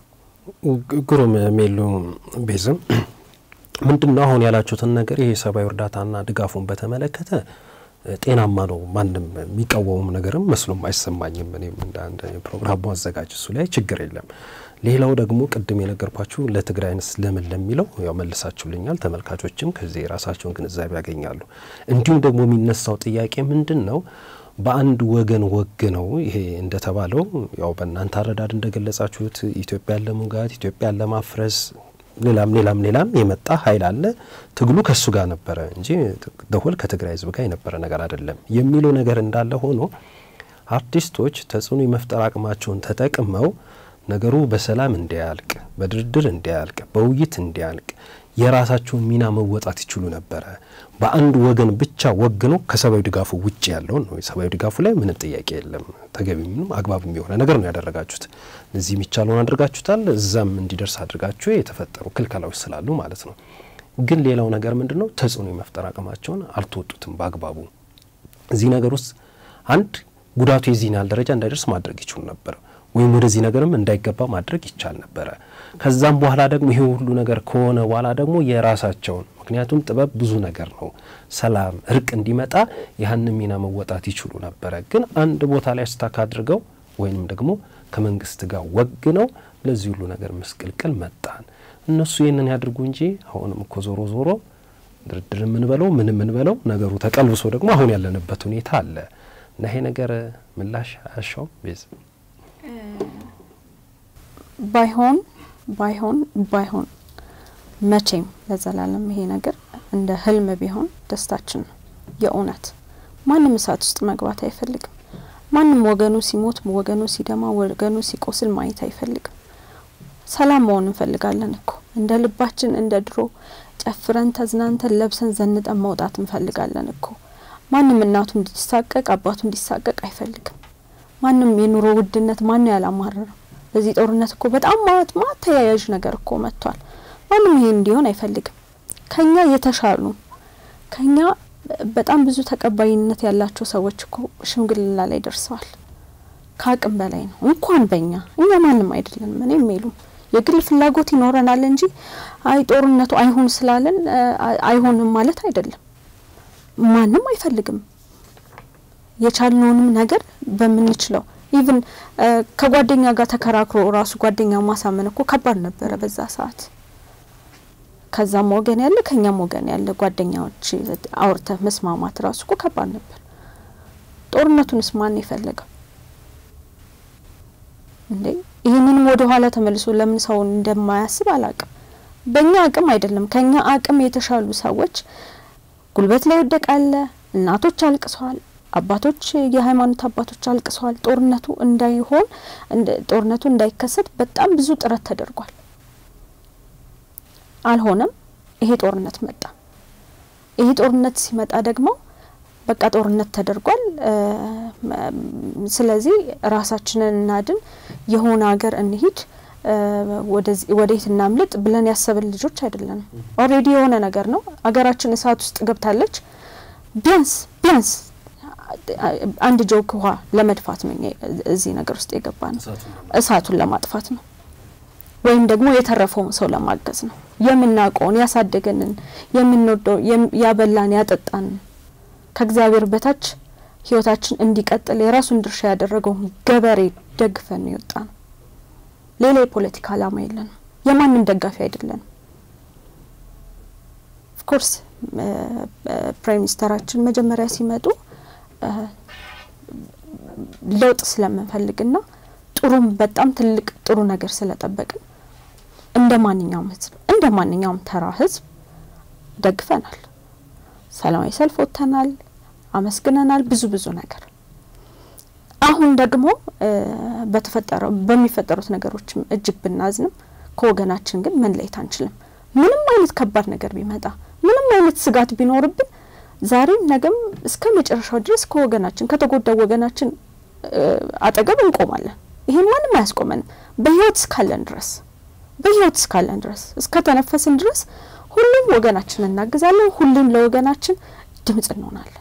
ግሩም ሜሉ ቤዝም ምንድን ነው አሁን ያላችሁትን ነገር ይሄ ሰብአዊ እርዳታና ድጋፉን በተመለከተ ጤናማ ነው። ማንም የሚቃወሙም ነገርም መስሎም አይሰማኝም። እኔም እንደ አንድ ፕሮግራሙ አዘጋጅ እሱ ላይ ችግር የለም። ሌላው ደግሞ ቅድም የነገርኳችሁ ለትግራይንስ ለምን ለሚለው ያው መልሳችሁልኛል። ተመልካቾችም ከዚህ የራሳቸውን ግንዛቤ ያገኛሉ። እንዲሁም ደግሞ የሚነሳው ጥያቄ ምንድን ነው በአንድ ወገን ወግ ነው ይሄ እንደተባለው ያው በእናንተ አረዳድ እንደገለጻችሁት ኢትዮጵያን ለመውጋት ኢትዮጵያን ለማፍረስ ሌላም ሌላም ሌላም የመጣ ኃይል አለ። ትግሉ ከሱ ጋር ነበረ እንጂ ደሆል ከትግራይ ሕዝብ ጋር የነበረ ነገር አይደለም የሚለው ነገር እንዳለ ሆኖ አርቲስቶች ተጽዕኖ የመፍጠር አቅማቸውን ተጠቅመው ነገሩ በሰላም እንዲያልቅ፣ በድርድር እንዲያልቅ፣ በውይይት እንዲያልቅ የራሳቸውን ሚና መወጣት ይችሉ ነበረ። በአንድ ወገን ብቻ ወግነው ከሰብአዊ ድጋፉ ውጭ ያለውን ነው። የሰብአዊ ድጋፉ ላይ ምንም ጥያቄ የለም። ተገቢ ምንም አግባብ የሆነ ነገር ነው ያደረጋችሁት። እዚህ የሚቻለውን አድርጋችሁታል። እዛም እንዲደርስ አድርጋችሁ የተፈጠሩ ክልከላዎች ስላሉ ማለት ነው። ግን ሌላው ነገር ምንድን ነው? ተጽዕኖ የመፍጠር አቅማቸውን አልተወጡትም በአግባቡ። እዚህ ነገር ውስጥ አንድ ጉዳቱ የዚህን ያህል ደረጃ እንዳይደርስ ማድረግ ይችሉ ነበር ወይም ወደዚህ ነገርም እንዳይገባ ማድረግ ይቻል ነበረ። ከዛም በኋላ ደግሞ ይሄ ሁሉ ነገር ከሆነ በኋላ ደግሞ የራሳቸውን ምክንያቱም ጥበብ ብዙ ነገር ነው። ሰላም፣ እርቅ እንዲመጣ ያህን ሚና መወጣት ይችሉ ነበረ። ግን አንድ ቦታ ላይ ስታክ አድርገው ወይንም ደግሞ ከመንግስት ጋር ወግ ነው ለዚህ ሁሉ ነገር ምስቅልቅል መጣን። እነሱ ይህንን ያድርጉ እንጂ አሁንም እኮ ዞሮ ዞሮ ድርድር የምንበለው ምን የምንበለው ነገሩ ተቀልብሶ ደግሞ አሁን ያለንበት ሁኔታ አለ እና ይሄ ነገር ምላሽ አያሻውም ቤዝ ባይሆን ባይሆን ባይሆን መቼም ለዘላለም ይሄ ነገር እንደ ህልም ቢሆን ደስታችን ነው። የእውነት ማንም እሳት ውስጥ መግባት አይፈልግም። ማንም ወገኑ ሲሞት፣ ወገኑ ሲደማ፣ ወገኑ ሲቆስል ማየት አይፈልግም። ሰላም መሆን እንፈልጋለን እኮ እንደ ልባችን እንደ ድሮ ጨፍረን ተዝናንተን ለብሰን ዘንጠን መውጣት እንፈልጋለን እኮ። ማንም እናቱ እንዲሳቀቅ አባቱ እንዲሳቀቅ አይፈልግም። ማንም የኑሮ ውድነት ማን ያላማረረው በዚህ ጦርነት እኮ በጣም ማት ማት ተያያዥ ነገር እኮ መጥቷል። ማንም ይሄ እንዲሆን አይፈልግም። ከኛ የተሻሉ ከኛ በጣም ብዙ ተቀባይነት ያላቸው ሰዎች እኮ ሽምግልና ላይ ደርሰዋል። ከአቅም በላይ ነው። እንኳን በእኛ እኛ ማንም አይደለንም። እኔ የሚሉም የግል ፍላጎት ይኖረናል እንጂ አይ ጦርነቱ አይሁን ስላለን አይሆንም ማለት አይደለም። ማንም አይፈልግም። የቻልነውንም ነገር በምንችለው ኢቭን ከጓደኛ ጋር ተከራክሮ ራሱ ጓደኛ ማሳመን እኮ ከባድ ነበረ በዛ ሰዓት። ከዛም ወገን ያለ ከኛም ወገን ያለ ጓደኛዎች አውርተ መስማማት ራሱ እኮ ከባድ ነበር። ጦርነቱንስ ማን የፈለገው እንዴ? ይህንንም ወደ ኋላ ተመልሶ ለምን ሰው እንደማያስብ አላቅም። በእኛ አቅም አይደለም ከኛ አቅም የተሻሉ ሰዎች ጉልበት ላይ ወደቃለ። እናቶች አልቅሰዋል። አባቶች የሃይማኖት አባቶች አልቅሰዋል። ጦርነቱ እንዳይሆን ጦርነቱ እንዳይከሰት በጣም ብዙ ጥረት ተደርጓል። አልሆነም። ይሄ ጦርነት መጣ። ይሄ ጦርነት ሲመጣ ደግሞ በቃ ጦርነት ተደርጓል። ስለዚህ ራሳችንን እናድን፣ የሆነ ሀገር እንሂድ፣ ወዴት እናምልጥ ብለን ያሰብን ልጆች አይደለንም። ኦልሬዲ የሆነ ነገር ነው። ሀገራችን እሳት ውስጥ ገብታለች። ቢያንስ ቢያንስ አንድ ጆክ ውሃ ለመድፋት ነው እዚህ ነገር ውስጥ የገባ ነው። እሳቱን ለማጥፋት ነው ወይም ደግሞ የተረፈውን ሰው ለማገዝ ነው። የምናውቀውን ያሳደገንን የምንወደው ያበላን ያጠጣን ከእግዚአብሔር በታች ሕይወታችን እንዲቀጥል የራሱን ድርሻ ያደረገውን ገበሬ ደግፈን ነው የወጣ ነው። ሌላ የፖለቲካ ዓላማ የለንም። የማንም ደጋፊ አይደለንም። ኦፍኮርስ ፕራይም ሚኒስተራችን መጀመሪያ ሲመጡ ለውጥ ስለምንፈልግና ጥሩም በጣም ትልቅ ጥሩ ነገር ስለጠበቅን እንደ ማንኛውም ህዝብ እንደ ማንኛውም ተራ ህዝብ ደግፈናል። ሰላማዊ ሰልፍ ወጥተናል፣ አመስግነናል፣ ብዙ ብዙ ነገር። አሁን ደግሞ በተፈጠረው በሚፈጠሩት ነገሮችም እጅግ ብናዝንም ከወገናችን ግን መለየት አንችልም። ምንም አይነት ከባድ ነገር ቢመጣ ምንም አይነት ስጋት ቢኖርብን ዛሬም ነገም እስከ መጨረሻው ድረስ ከወገናችን ከተጎዳው ወገናችን አጠገብ እንቆማለን። ይሄን ማንም አያስቆመንም። በህይወት እስካለን ድረስ በህይወት እስካለን ድረስ እስከ ተነፈስን ድረስ ሁሉም ወገናችን እናግዛለን። ሁሌም ለወገናችን ድምጽ እንሆናለን።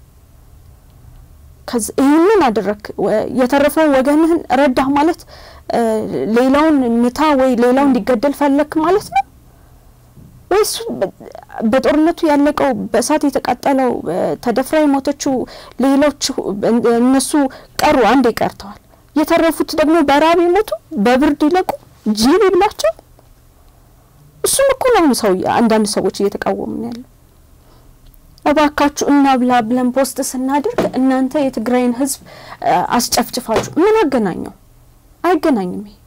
ይህንን አደረግ የተረፈውን ወገንህን ረዳህ ማለት ሌላውን ምታ ወይ ሌላው እንዲገደል ፈለክ ማለት ነው ወይስ በጦርነቱ ያለቀው በእሳት የተቃጠለው ተደፍራ የሞተችው ሌሎች እነሱ ቀሩ፣ አንዴ ቀርተዋል። የተረፉት ደግሞ በራብ ይሞቱ፣ በብርድ ይለቁ፣ ጅብ ይብላቸው። እሱም እኮ ነው ሰው አንዳንድ ሰዎች እየተቃወሙ ያለው። እባካችሁ እና ብላ ብለን ፖስት ስናደርግ እናንተ የትግራይን ህዝብ አስጨፍጭፋችሁ ምን አገናኘው? አይገናኝም። ይሄ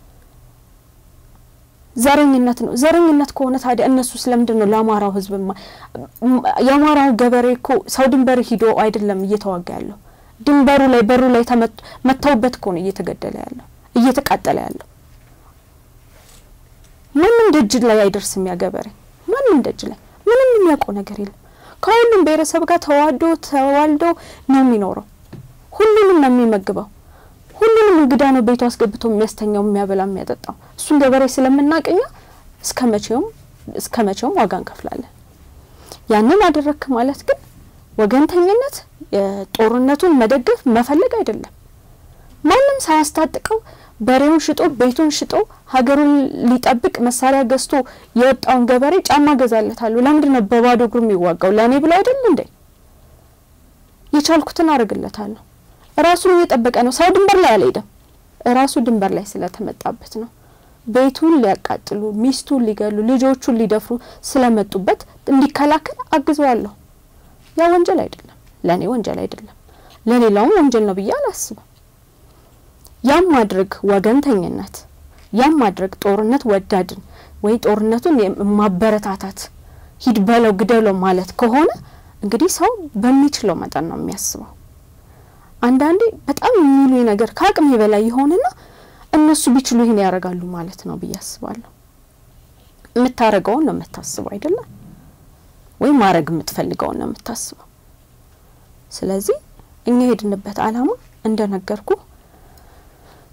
ዘረኝነት ነው። ዘረኝነት ከሆነ ታዲያ እነሱ ስለምንድን ነው ለአማራው ህዝብ የአማራው ገበሬ እኮ ሰው ድንበር ሂዶ አይደለም እየተዋጋ ያለው ድንበሩ ላይ በሩ ላይ መተውበት እኮ ነው እየተገደለ ያለው እየተቃጠለ ያለው። ማንም ደጅ ላይ አይደርስም። ያ ገበሬ ማንም ደጅ ላይ ምንም የሚያውቀው ነገር የለም። ከሁሉም ብሔረሰብ ጋር ተዋዶ ተዋልዶ ነው የሚኖረው። ሁሉንም ነው የሚመግበው። ሁሉንም እንግዳ ነው ቤቱ አስገብቶ የሚያስተኛው፣ የሚያበላ፣ የሚያጠጣው። እሱን ገበሬ ስለምናቀኛ እስከ መቼውም እስከ መቼውም ዋጋ እንከፍላለን። ያንን አደረክ ማለት ግን ወገንተኝነት፣ ጦርነቱን መደገፍ መፈለግ አይደለም። ማንም ሳያስታጥቀው በሬውን ሽጦ ቤቱን ሽጦ ሀገሩን ሊጠብቅ መሳሪያ ገዝቶ የወጣውን ገበሬ ጫማ ገዛለታለሁ። ለምንድን ነው በባዶ እግሩ የሚዋጋው? ለእኔ ብሎ አይደል እንዴ? የቻልኩትን አደርግለታለሁ። ራሱን እየጠበቀ ነው። ሰው ድንበር ላይ አልሄደም። ራሱ ድንበር ላይ ስለተመጣበት ነው። ቤቱን ሊያቃጥሉ፣ ሚስቱን ሊገሉ፣ ልጆቹን ሊደፍሩ ስለመጡበት እንዲከላከል አግዘዋለሁ። ያ ወንጀል አይደለም፣ ለእኔ ወንጀል አይደለም፣ ለሌላውም ወንጀል ነው ብዬ አላስብም። ያም ማድረግ ወገንተኝነት፣ ያም ማድረግ ጦርነት ወዳድን ወይ ጦርነቱን ማበረታታት ሂድ በለው ግደለው ማለት ከሆነ እንግዲህ ሰው በሚችለው መጠን ነው የሚያስበው። አንዳንዴ በጣም የሚሉኝ ነገር ከአቅሜ በላይ የሆነና እነሱ ቢችሉ ይህን ያደርጋሉ ማለት ነው ብዬ አስባለሁ። የምታረገውን ነው የምታስበው አይደለም ወይ? ማድረግ የምትፈልገውን ነው የምታስበው። ስለዚህ እኛ የሄድንበት ዓላማ እንደነገርኩ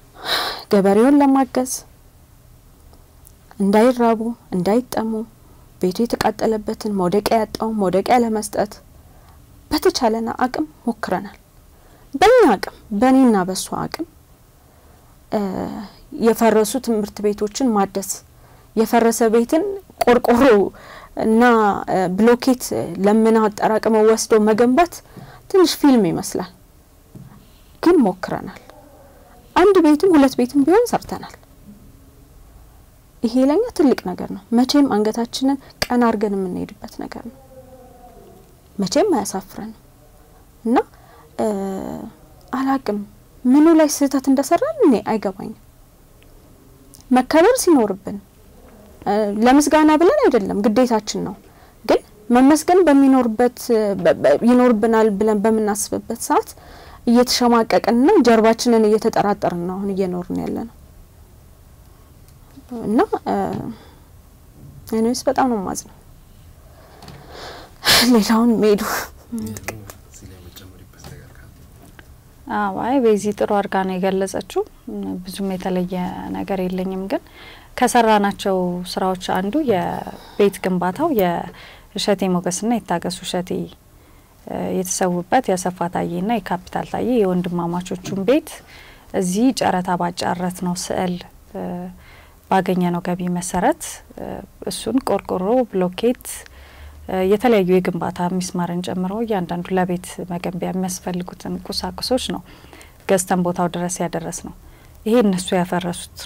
ገበሬውን ለማገዝ እንዳይራቡ፣ እንዳይጠሙ፣ ቤቱ የተቃጠለበትን መውደቂያ ያጣውን መውደቂያ ለመስጠት በተቻለና አቅም ሞክረናል። በእኛ አቅም በእኔና በእሷ አቅም የፈረሱ ትምህርት ቤቶችን ማደስ የፈረሰ ቤትን ቆርቆሮ እና ብሎኬት ለምና አጠራቅመው ወስደው መገንባት ትንሽ ፊልም ይመስላል፣ ግን ሞክረናል። አንድ ቤትም ሁለት ቤትም ቢሆን ሰርተናል። ይሄ ለኛ ትልቅ ነገር ነው። መቼም አንገታችንን ቀና አድርገን የምንሄድበት ነገር ነው። መቼም አያሳፍረንም እና አላቅም ምኑ ላይ ስህተት እንደሰራን እኔ አይገባኝም። መከበር ሲኖርብን ለምስጋና ብለን አይደለም፣ ግዴታችን ነው። ግን መመስገን በሚኖርበት ይኖርብናል ብለን በምናስብበት ሰዓት እየተሸማቀቅንና ጀርባችንን እየተጠራጠርን ነው አሁን እየኖርን ያለ ነው እና እኔስ በጣም ነው ማዝ ነው ሌላውን ሜዱ አይ በዚህ ጥሩ አድርጋ ነው የገለጸችው። ብዙም የተለየ ነገር የለኝም። ግን ከሰራናቸው ስራዎች አንዱ የቤት ግንባታው የእሸቴ ሞገስና የታገሱ እሸቴ የተሰዉበት የአሰፋ ታዬና የካፒታል ታዬ የወንድማማቾቹን ቤት እዚህ ጨረታ ባጫረት ነው ስዕል ባገኘ ነው ገቢ መሰረት እሱን ቆርቆሮ፣ ብሎኬት የተለያዩ የግንባታ ሚስማርን ጨምሮ እያንዳንዱ ለቤት መገንቢያ የሚያስፈልጉትን ቁሳቁሶች ነው ገዝተን ቦታው ድረስ ያደረስ ነው። ይሄ እነሱ ያፈረሱት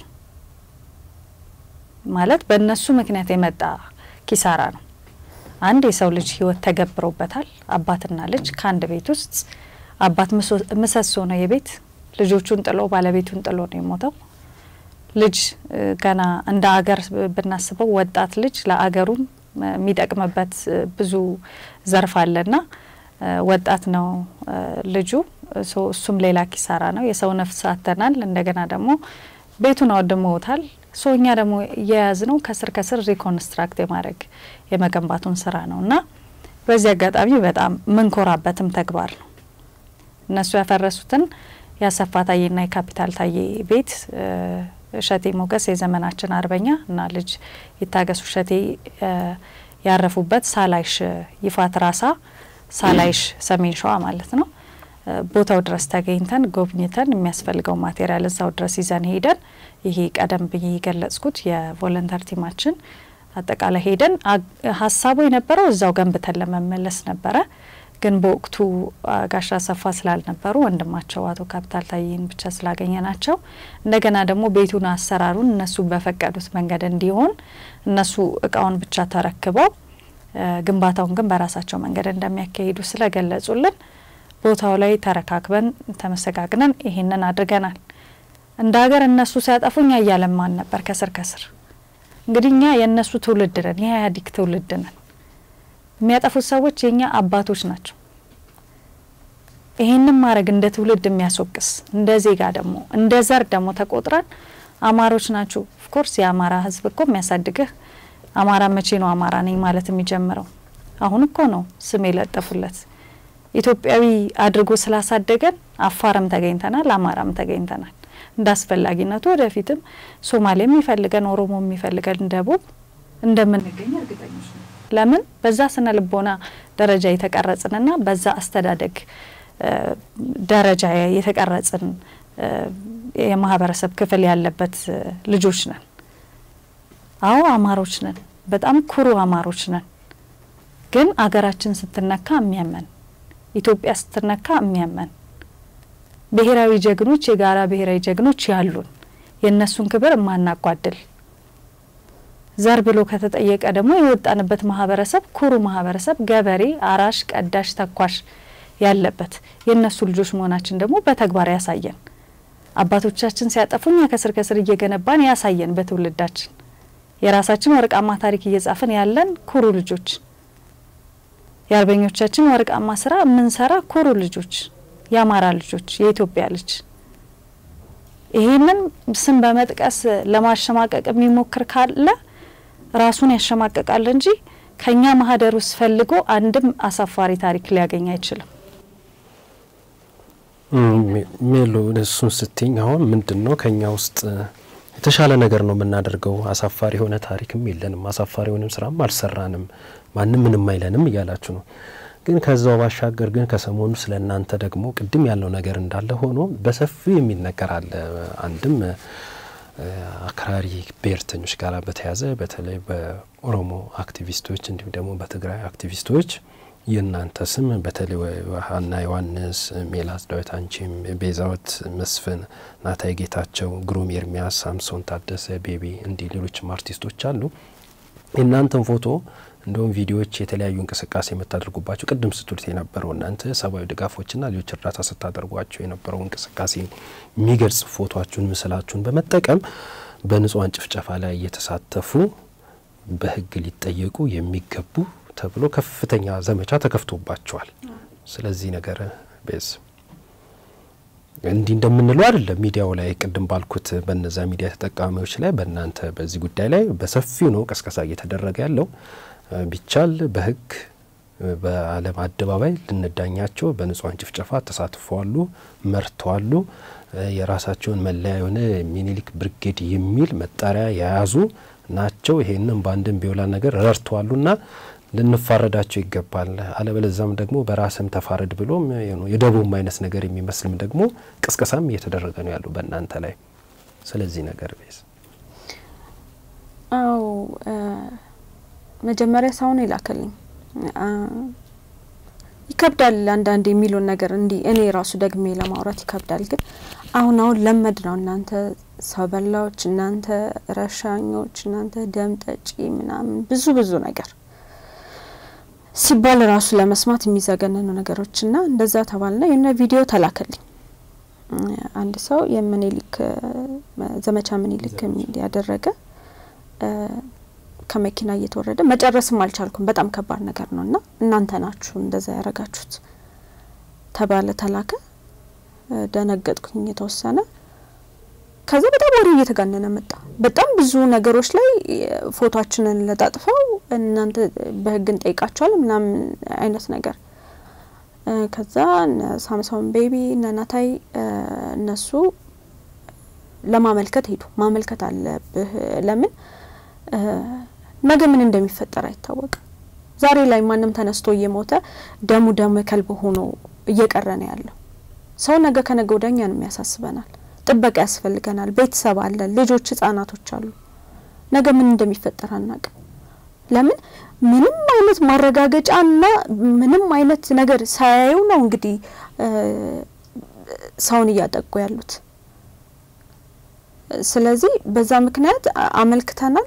ማለት በእነሱ ምክንያት የመጣ ኪሳራ ነው። አንድ የሰው ልጅ ህይወት ተገብሮበታል። አባትና ልጅ ከአንድ ቤት ውስጥ አባት ምሰሶ ነው የቤት ልጆቹን ጥሎ ባለቤቱን ጥሎ ነው የሞተው። ልጅ ገና እንደ አገር ብናስበው ወጣት ልጅ ለአገሩም የሚጠቅምበት ብዙ ዘርፍ አለና ወጣት ነው ልጁ። እሱም ሌላ ኪሳራ ነው። የሰው ነፍስ አተናል። እንደገና ደግሞ ቤቱን አወድመውታል። ሶ እኛ ደግሞ እየያዝ ነው ከስር ከስር ሪኮንስትራክት የማድረግ የመገንባቱን ስራ ነው እና በዚህ አጋጣሚ በጣም ምንኮራበትም ተግባር ነው። እነሱ ያፈረሱትን የአሰፋ ታዬና የካፒታል ታዬ ቤት እሸቴ ሞገስ የዘመናችን አርበኛ እና ልጅ ይታገሱ እሸቴ ያረፉበት ሳላይሽ ይፋት ራሳ ሳላይሽ ሰሜን ሸዋ ማለት ነው። ቦታው ድረስ ተገኝተን ጎብኝተን የሚያስፈልገው ማቴሪያል እዛው ድረስ ይዘን ሄደን ይሄ ቀደም ብዬ የገለጽኩት የቮለንተር ቲማችን አጠቃላይ ሄደን ሀሳቡ የነበረው እዛው ገንብተን ለመመለስ ነበረ። ግን በወቅቱ ጋሻ አሰፋ ስላልነበሩ ወንድማቸው አቶ ካፒታል ታዬን ብቻ ስላገኘ ናቸው። እንደገና ደግሞ ቤቱን አሰራሩን እነሱ በፈቀዱት መንገድ እንዲሆን እነሱ እቃውን ብቻ ተረክበው ግንባታውን ግን በራሳቸው መንገድ እንደሚያካሂዱ ስለገለጹልን ቦታው ላይ ተረካክበን ተመሰጋግነን ይሄንን አድርገናል። እንደ ሀገር እነሱ ሲያጠፉ እኛ እያለማን ነበር ከስር ከስር። እንግዲህ እኛ የእነሱ ትውልድ ነን፣ የኢህአዴግ ትውልድ ነን። የሚያጠፉት ሰዎች የእኛ አባቶች ናቸው። ይሄንን ማድረግ እንደ ትውልድ የሚያስወቅስ እንደ ዜጋ ደግሞ እንደ ዘር ደግሞ ተቆጥረን አማሮች ናችሁ። ኦፍኮርስ የአማራ ህዝብ እኮ የሚያሳድግህ አማራ መቼ ነው አማራ ነኝ ማለት የሚጀምረው? አሁን እኮ ነው ስም የለጠፉለት። ኢትዮጵያዊ አድርጎ ስላሳደገን አፋርም ተገኝተናል፣ አማራም ተገኝተናል። እንደ አስፈላጊነቱ ወደፊትም ሶማሌ የሚፈልገን ኦሮሞ የሚፈልገን ደቡብ እንደምንገኝ እርግጠኞች ነው። ለምን በዛ ስነ ልቦና ደረጃ የተቀረጽንና በዛ አስተዳደግ ደረጃ የተቀረጽን የማህበረሰብ ክፍል ያለበት ልጆች ነን። አዎ አማሮች ነን፣ በጣም ኩሩ አማሮች ነን። ግን አገራችን ስትነካ የሚያመን ኢትዮጵያ ስትነካ የሚያመን ብሔራዊ ጀግኖች የጋራ ብሔራዊ ጀግኖች ያሉን የእነሱን ክብር የማናጓድል ዘር ብሎ ከተጠየቀ ደግሞ የወጣንበት ማህበረሰብ ኩሩ ማህበረሰብ፣ ገበሬ፣ አራሽ፣ ቀዳሽ፣ ተኳሽ ያለበት የእነሱ ልጆች መሆናችን ደግሞ በተግባር ያሳየን አባቶቻችን ሲያጠፉ እኛ ከስር ከስር እየገነባን ያሳየን በትውልዳችን የራሳችን ወርቃማ ታሪክ እየጻፍን ያለን ኩሩ ልጆች የአርበኞቻችን ወርቃማ ስራ የምንሰራ ኩሩ ልጆች የአማራ ልጆች የኢትዮጵያ ልጅ ይህንን ስም በመጥቀስ ለማሸማቀቅ የሚሞክር ካለ ራሱን ያሸማቀቃል እንጂ ከኛ ማህደር ውስጥ ፈልጎ አንድም አሳፋሪ ታሪክ ሊያገኝ አይችልም። ሜሎ እሱን ስትኝ አሁን ምንድን ነው ከኛ ውስጥ የተሻለ ነገር ነው የምናደርገው፣ አሳፋሪ የሆነ ታሪክም የለንም፣ አሳፋሪ የሆነም ስራም አልሰራንም፣ ማንም ምንም አይለንም እያላችሁ ነው። ግን ከዛው ባሻገር ግን ከሰሞኑ ስለ እናንተ ደግሞ ቅድም ያለው ነገር እንዳለ ሆኖ በሰፊው የሚነገር አለ። አንድም አክራሪ ብሔርተኞች ጋር በተያያዘ በተለይ በኦሮሞ አክቲቪስቶች እንዲሁም ደግሞ በትግራይ አክቲቪስቶች የእናንተ ስም በተለይ ሀና ዮሐንስ፣ ሜላት ዳዊት፣ አንቺም፣ ቤዛወት መስፍን፣ ናታይ ጌታቸው፣ ግሩም ኤርሚያስ፣ ሳምሶን ታደሰ፣ ቤቢ እንዲህ ሌሎችም አርቲስቶች አሉ። የእናንተን ፎቶ እንደውም ቪዲዮዎች የተለያዩ እንቅስቃሴ የምታደርጉባቸው ቅድም ስትሉት የነበረው እናንተ ሰብአዊ ድጋፎችና ሌሎች እርዳታ ስታደርጓቸው የነበረው እንቅስቃሴ የሚገልጽ ፎቶችሁን ምስላችሁን በመጠቀም በንጹሃን ጭፍጨፋ ላይ እየተሳተፉ በሕግ ሊጠየቁ የሚገቡ ተብሎ ከፍተኛ ዘመቻ ተከፍቶባቸዋል። ስለዚህ ነገር ቤዝ እንዲህ እንደምንለው አይደለም። ሚዲያው ላይ ቅድም ባልኩት በነዛ ሚዲያ ተጠቃሚዎች ላይ በእናንተ በዚህ ጉዳይ ላይ በሰፊው ነው ቀስቀሳ እየተደረገ ያለው። ቢቻል በህግ በዓለም አደባባይ ልንዳኛቸው በንጹሃን ጭፍጨፋ ተሳትፈዋሉ፣ መርተዋሉ፣ የራሳቸውን መለያ የሆነ ሚኒሊክ ብርጌድ የሚል መጠሪያ የያዙ ናቸው። ይሄንም በአንድም ቢውላ ነገር ረድተዋሉና ልንፋረዳቸው ይገባል። አለበለዛም ደግሞ በራስም ተፋረድ ብሎም የደቡብ አይነት ነገር የሚመስልም ደግሞ ቅስቀሳም እየተደረገ ነው ያሉ በእናንተ ላይ። ስለዚህ ነገር ቤዝ አው መጀመሪያ ሰውን ይላከልኝ ይከብዳል። አንዳንድ የሚሉን ነገር እንዲህ እኔ ራሱ ደግሜ ለማውራት ይከብዳል። ግን አሁን አሁን ለመድ ነው። እናንተ ሰው በላዎች፣ እናንተ ረሻኞች፣ እናንተ ደም ጠጪ ምናምን ብዙ ብዙ ነገር ሲባል ራሱ ለመስማት የሚዘገነኑ ነገሮች እና እንደዛ ተባልና የሆነ ቪዲዮ ተላከልኝ። አንድ ሰው የምኒልክ ዘመቻ ምኒልክ የሚል ያደረገ ከመኪና እየተወረደ መጨረስም አልቻልኩም። በጣም ከባድ ነገር ነው እና እናንተ ናችሁ እንደዛ ያረጋችሁት ተባለ፣ ተላከ። ደነገጥኩኝ የተወሰነ። ከዛ በጣም ወሬ እየተጋነነ መጣ። በጣም ብዙ ነገሮች ላይ ፎቶችንን ለጣጥፈው እናንተ በህግ እንጠይቃቸዋል ምናምን አይነት ነገር ከዛ ሳምሶን ቤቢ እነ ናታይ እነሱ ለማመልከት ሄዱ። ማመልከት አለብህ ለምን ነገ ምን እንደሚፈጠር አይታወቅም። ዛሬ ላይ ማንም ተነስቶ እየሞተ ደሙ ደም ከልብ ሆኖ እየቀረ ነው ያለው ሰው። ነገ ከነገ ወዲያ እኛንም ያሳስበናል። ጥበቃ ያስፈልገናል። ቤተሰብ አለ፣ ልጆች፣ ህጻናቶች አሉ። ነገ ምን እንደሚፈጠር አናቅም። ለምን ምንም አይነት ማረጋገጫና ምንም አይነት ነገር ሳያዩ ነው እንግዲህ ሰውን እያጠቁ ያሉት። ስለዚህ በዛ ምክንያት አመልክተናል።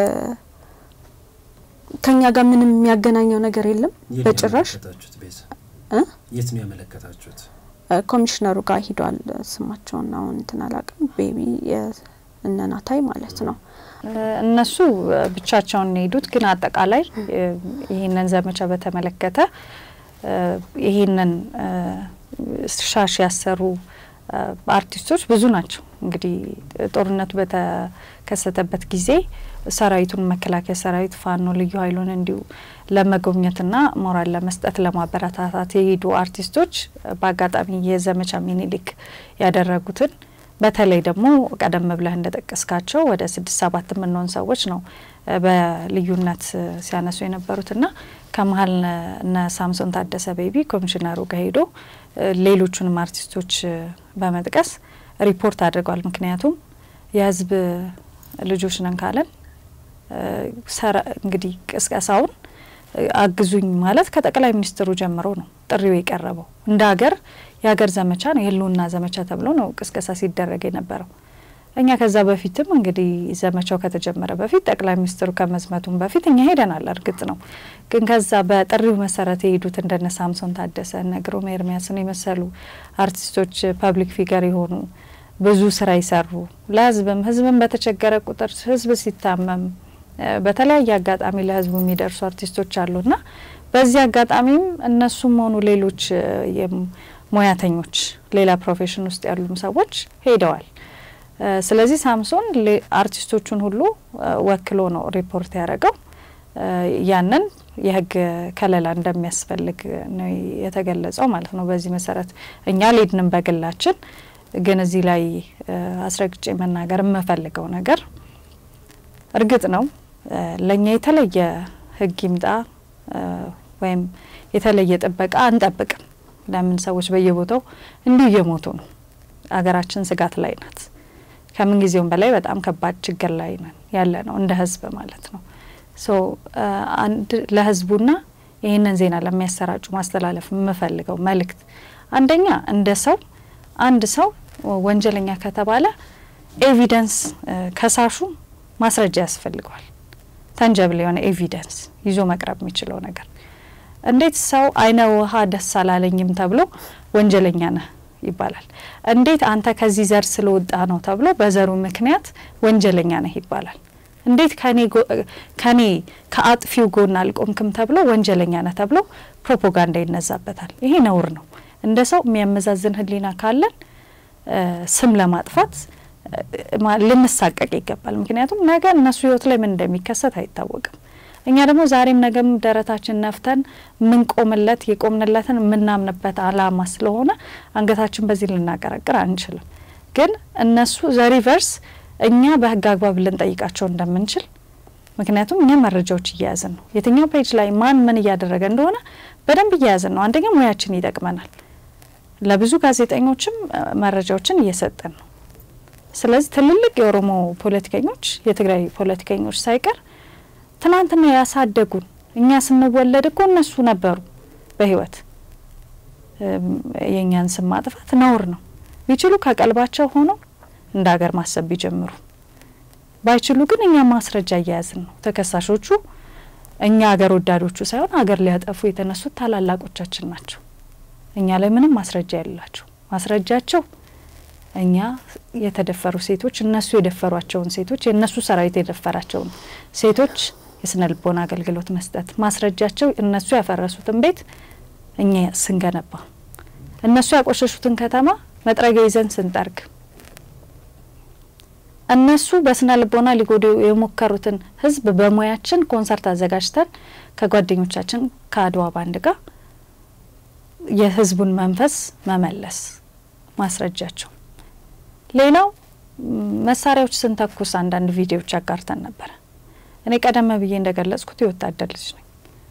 ከኛ ጋር ምንም የሚያገናኘው ነገር የለም በጭራሽ። የት ነው ያመለከታችሁት? ኮሚሽነሩ ጋር ሂዷል። ስማቸውን አሁን እንትን አላውቅም። ቤቢ እነናታይ ማለት ነው። እነሱ ብቻቸውን የሄዱት ግን አጠቃላይ ይህንን ዘመቻ በተመለከተ ይህንን ሻሽ ያሰሩ አርቲስቶች ብዙ ናቸው። እንግዲህ ጦርነቱ በተከሰተበት ጊዜ ሰራዊቱን መከላከያ ሰራዊት፣ ፋኖ፣ ልዩ ኃይሉን እንዲሁ ለመጎብኘትና ሞራል ለመስጠት ለማበረታታት የሄዱ አርቲስቶች በአጋጣሚ የዘመቻ ሚኒሊክ ያደረጉትን በተለይ ደግሞ ቀደም ብለህ እንደጠቀስካቸው ወደ ስድስት ሰባት የምንሆን ሰዎች ነው በልዩነት ሲያነሱ የነበሩትና ከመሀል እነ ሳምሶን ታደሰ ቤቢ ኮሚሽነሩ ጋር ሄዶ ሌሎቹንም አርቲስቶች በመጥቀስ ሪፖርት አድርጓል። ምክንያቱም የህዝብ ልጆች ነን ካለን እንግዲህ ቅስቀሳውን አግዙኝ ማለት ከጠቅላይ ሚኒስትሩ ጀምሮ ነው ጥሪው የቀረበው። እንደ ሀገር የሀገር ዘመቻ ነው፣ የህልውና ዘመቻ ተብሎ ነው ቅስቀሳ ሲደረግ የነበረው። እኛ ከዛ በፊትም እንግዲህ ዘመቻው ከተጀመረ በፊት ጠቅላይ ሚኒስትሩ ከመዝመቱም በፊት እኛ ሄደናል። እርግጥ ነው ግን ከዛ በጥሪው መሰረት የሄዱት እንደነ ሳምሶን ታደሰ እነ ግሩም ኤርሚያስን የመሰሉ አርቲስቶች ፐብሊክ ፊገር የሆኑ ብዙ ስራ ይሰሩ ለህዝብም ህዝብም በተቸገረ ቁጥር ህዝብ ሲታመም በተለያየ አጋጣሚ ለህዝቡ የሚደርሱ አርቲስቶች አሉና በዚህ አጋጣሚም እነሱም ሆኑ ሌሎች ሙያተኞች ሌላ ፕሮፌሽን ውስጥ ያሉም ሰዎች ሄደዋል። ስለዚህ ሳምሶን አርቲስቶቹን ሁሉ ወክሎ ነው ሪፖርት ያደረገው። ያንን የህግ ከለላ እንደሚያስፈልግ ነው የተገለጸው ማለት ነው። በዚህ መሰረት እኛ ሌድንም በግላችን ግን እዚህ ላይ አስረግጬ መናገር የምፈልገው ነገር እርግጥ ነው ለእኛ የተለየ ሕግ ይምጣ ወይም የተለየ ጥበቃ አንጠብቅም። ለምን ሰዎች በየቦታው እንዲሁ እየሞቱ ነው። አገራችን ስጋት ላይ ናት። ከምን ጊዜውም በላይ በጣም ከባድ ችግር ላይ ነን ያለ ነው እንደ ህዝብ ማለት ነው። ሶ አንድ ለህዝቡና ይህንን ዜና ለሚያሰራጩ ማስተላለፍ የምፈልገው መልእክት አንደኛ እንደ ሰው አንድ ሰው ወንጀለኛ ከተባለ ኤቪደንስ ከሳሹ ማስረጃ ያስፈልገዋል። ተንጀብል የሆነ ኤቪደንስ ይዞ መቅረብ የሚችለው ነገር እንዴት ሰው አይነ ውሃ ደስ አላለኝም ተብሎ ወንጀለኛ ነህ ይባላል? እንዴት አንተ ከዚህ ዘር ስለወጣ ነው ተብሎ በዘሩ ምክንያት ወንጀለኛ ነህ ይባላል? እንዴት ከኔ ከአጥፊው ጎን አልቆምክም ተብሎ ወንጀለኛ ነህ ተብሎ ፕሮፓጋንዳ ይነዛበታል? ይሄ ነውር ነው። እንደ ሰው የሚያመዛዝን ሕሊና ካለን ስም ለማጥፋት ልንሳቀቅ ይገባል። ምክንያቱም ነገ እነሱ ህይወት ላይ ምን እንደሚከሰት አይታወቅም። እኛ ደግሞ ዛሬም ነገም ደረታችን ነፍተን ምንቆምለት የቆምንለትን የምናምንበት አላማ ስለሆነ አንገታችን በዚህ ልናቀረቅር አንችልም። ግን እነሱ ዘሪቨርስ እኛ በህግ አግባብ ልንጠይቃቸው እንደምንችል ምክንያቱም እኛ መረጃዎች እየያዝን ነው። የትኛው ፔጅ ላይ ማን ምን እያደረገ እንደሆነ በደንብ እየያዝን ነው። አንደኛ ሙያችን ይጠቅመናል። ለብዙ ጋዜጠኞችም መረጃዎችን እየሰጠን ነው። ስለዚህ ትልልቅ የኦሮሞ ፖለቲከኞች፣ የትግራይ ፖለቲከኞች ሳይቀር ትናንትና ያሳደጉን እኛ ስንወለድ እኮ እነሱ ነበሩ በህይወት። የእኛን ስም ማጥፋት ነውር ነው። ቢችሉ ከቀልባቸው ሆነው እንደ ሀገር ማሰብ ቢጀምሩ፣ ባይችሉ ግን እኛ ማስረጃ እያያዝን ነው። ተከሳሾቹ እኛ ሀገር ወዳዶቹ ሳይሆን ሀገር ሊያጠፉ የተነሱት ታላላቆቻችን ናቸው። እኛ ላይ ምንም ማስረጃ የሌላቸው ማስረጃቸው እኛ የተደፈሩ ሴቶች እነሱ የደፈሯቸውን ሴቶች የእነሱ ሰራዊት የደፈራቸውን ሴቶች የስነ ልቦና አገልግሎት መስጠት ማስረጃቸው እነሱ ያፈረሱትን ቤት እኛ ስንገነባ እነሱ ያቆሸሹትን ከተማ መጥረጊያ ይዘን ስንጠርግ እነሱ በስነ ልቦና ሊጎዱ የሞከሩትን ሕዝብ በሙያችን ኮንሰርት አዘጋጅተን ከጓደኞቻችን ከአድዋ ባንድ ጋር የሕዝቡን መንፈስ መመለስ ማስረጃቸው። ሌላው መሳሪያዎች ስንተኩስ አንዳንድ ቪዲዮዎች አጋርተን ነበረ። እኔ ቀደም ብዬ እንደገለጽኩት የወታደር ልጅ ነኝ።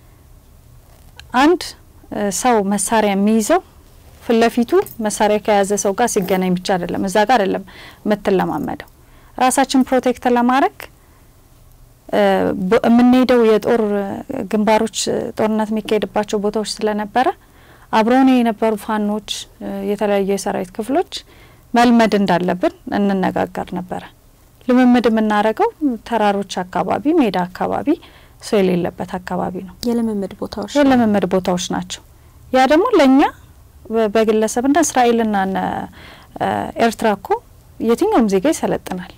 አንድ ሰው መሳሪያ የሚይዘው ፊት ለፊቱ መሳሪያ ከያዘ ሰው ጋር ሲገናኝ ብቻ አይደለም፣ እዛ ጋር አይደለም የምትለማመደው። ራሳችን ፕሮቴክት ለማድረግ የምንሄደው የጦር ግንባሮች ጦርነት የሚካሄድባቸው ቦታዎች ስለነበረ አብረውን የነበሩ ፋኖች፣ የተለያዩ የሰራዊት ክፍሎች መልመድ እንዳለብን እንነጋገር ነበረ። ልምምድ የምናደርገው ተራሮች አካባቢ፣ ሜዳ አካባቢ፣ ሰው የሌለበት አካባቢ ነው። የልምምድ ቦታዎች የልምምድ ቦታዎች ናቸው። ያ ደግሞ ለእኛ በግለሰብና እስራኤልና ኤርትራ እኮ የትኛውም ዜጋ ይሰለጥናል።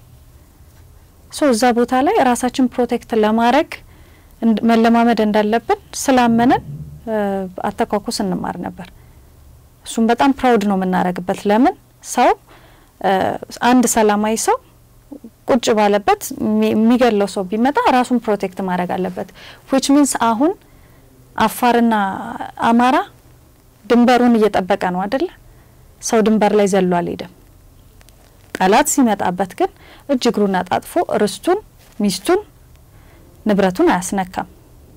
ሶ እዛ ቦታ ላይ ራሳችን ፕሮቴክት ለማድረግ መለማመድ እንዳለብን ስላመንን አተኳኩስ እንማር ነበር። እሱም በጣም ፕራውድ ነው የምናደርግበት። ለምን ሰው አንድ ሰላማዊ ሰው ቁጭ ባለበት የሚገለው ሰው ቢመጣ ራሱን ፕሮቴክት ማድረግ አለበት። ዊች ሚንስ አሁን አፋርና አማራ ድንበሩን እየጠበቀ ነው አደለ? ሰው ድንበር ላይ ዘሎ አልሄደም። ጠላት ሲመጣበት ግን እጅ እግሩን አጣጥፎ ርስቱን፣ ሚስቱን፣ ንብረቱን አያስነካም።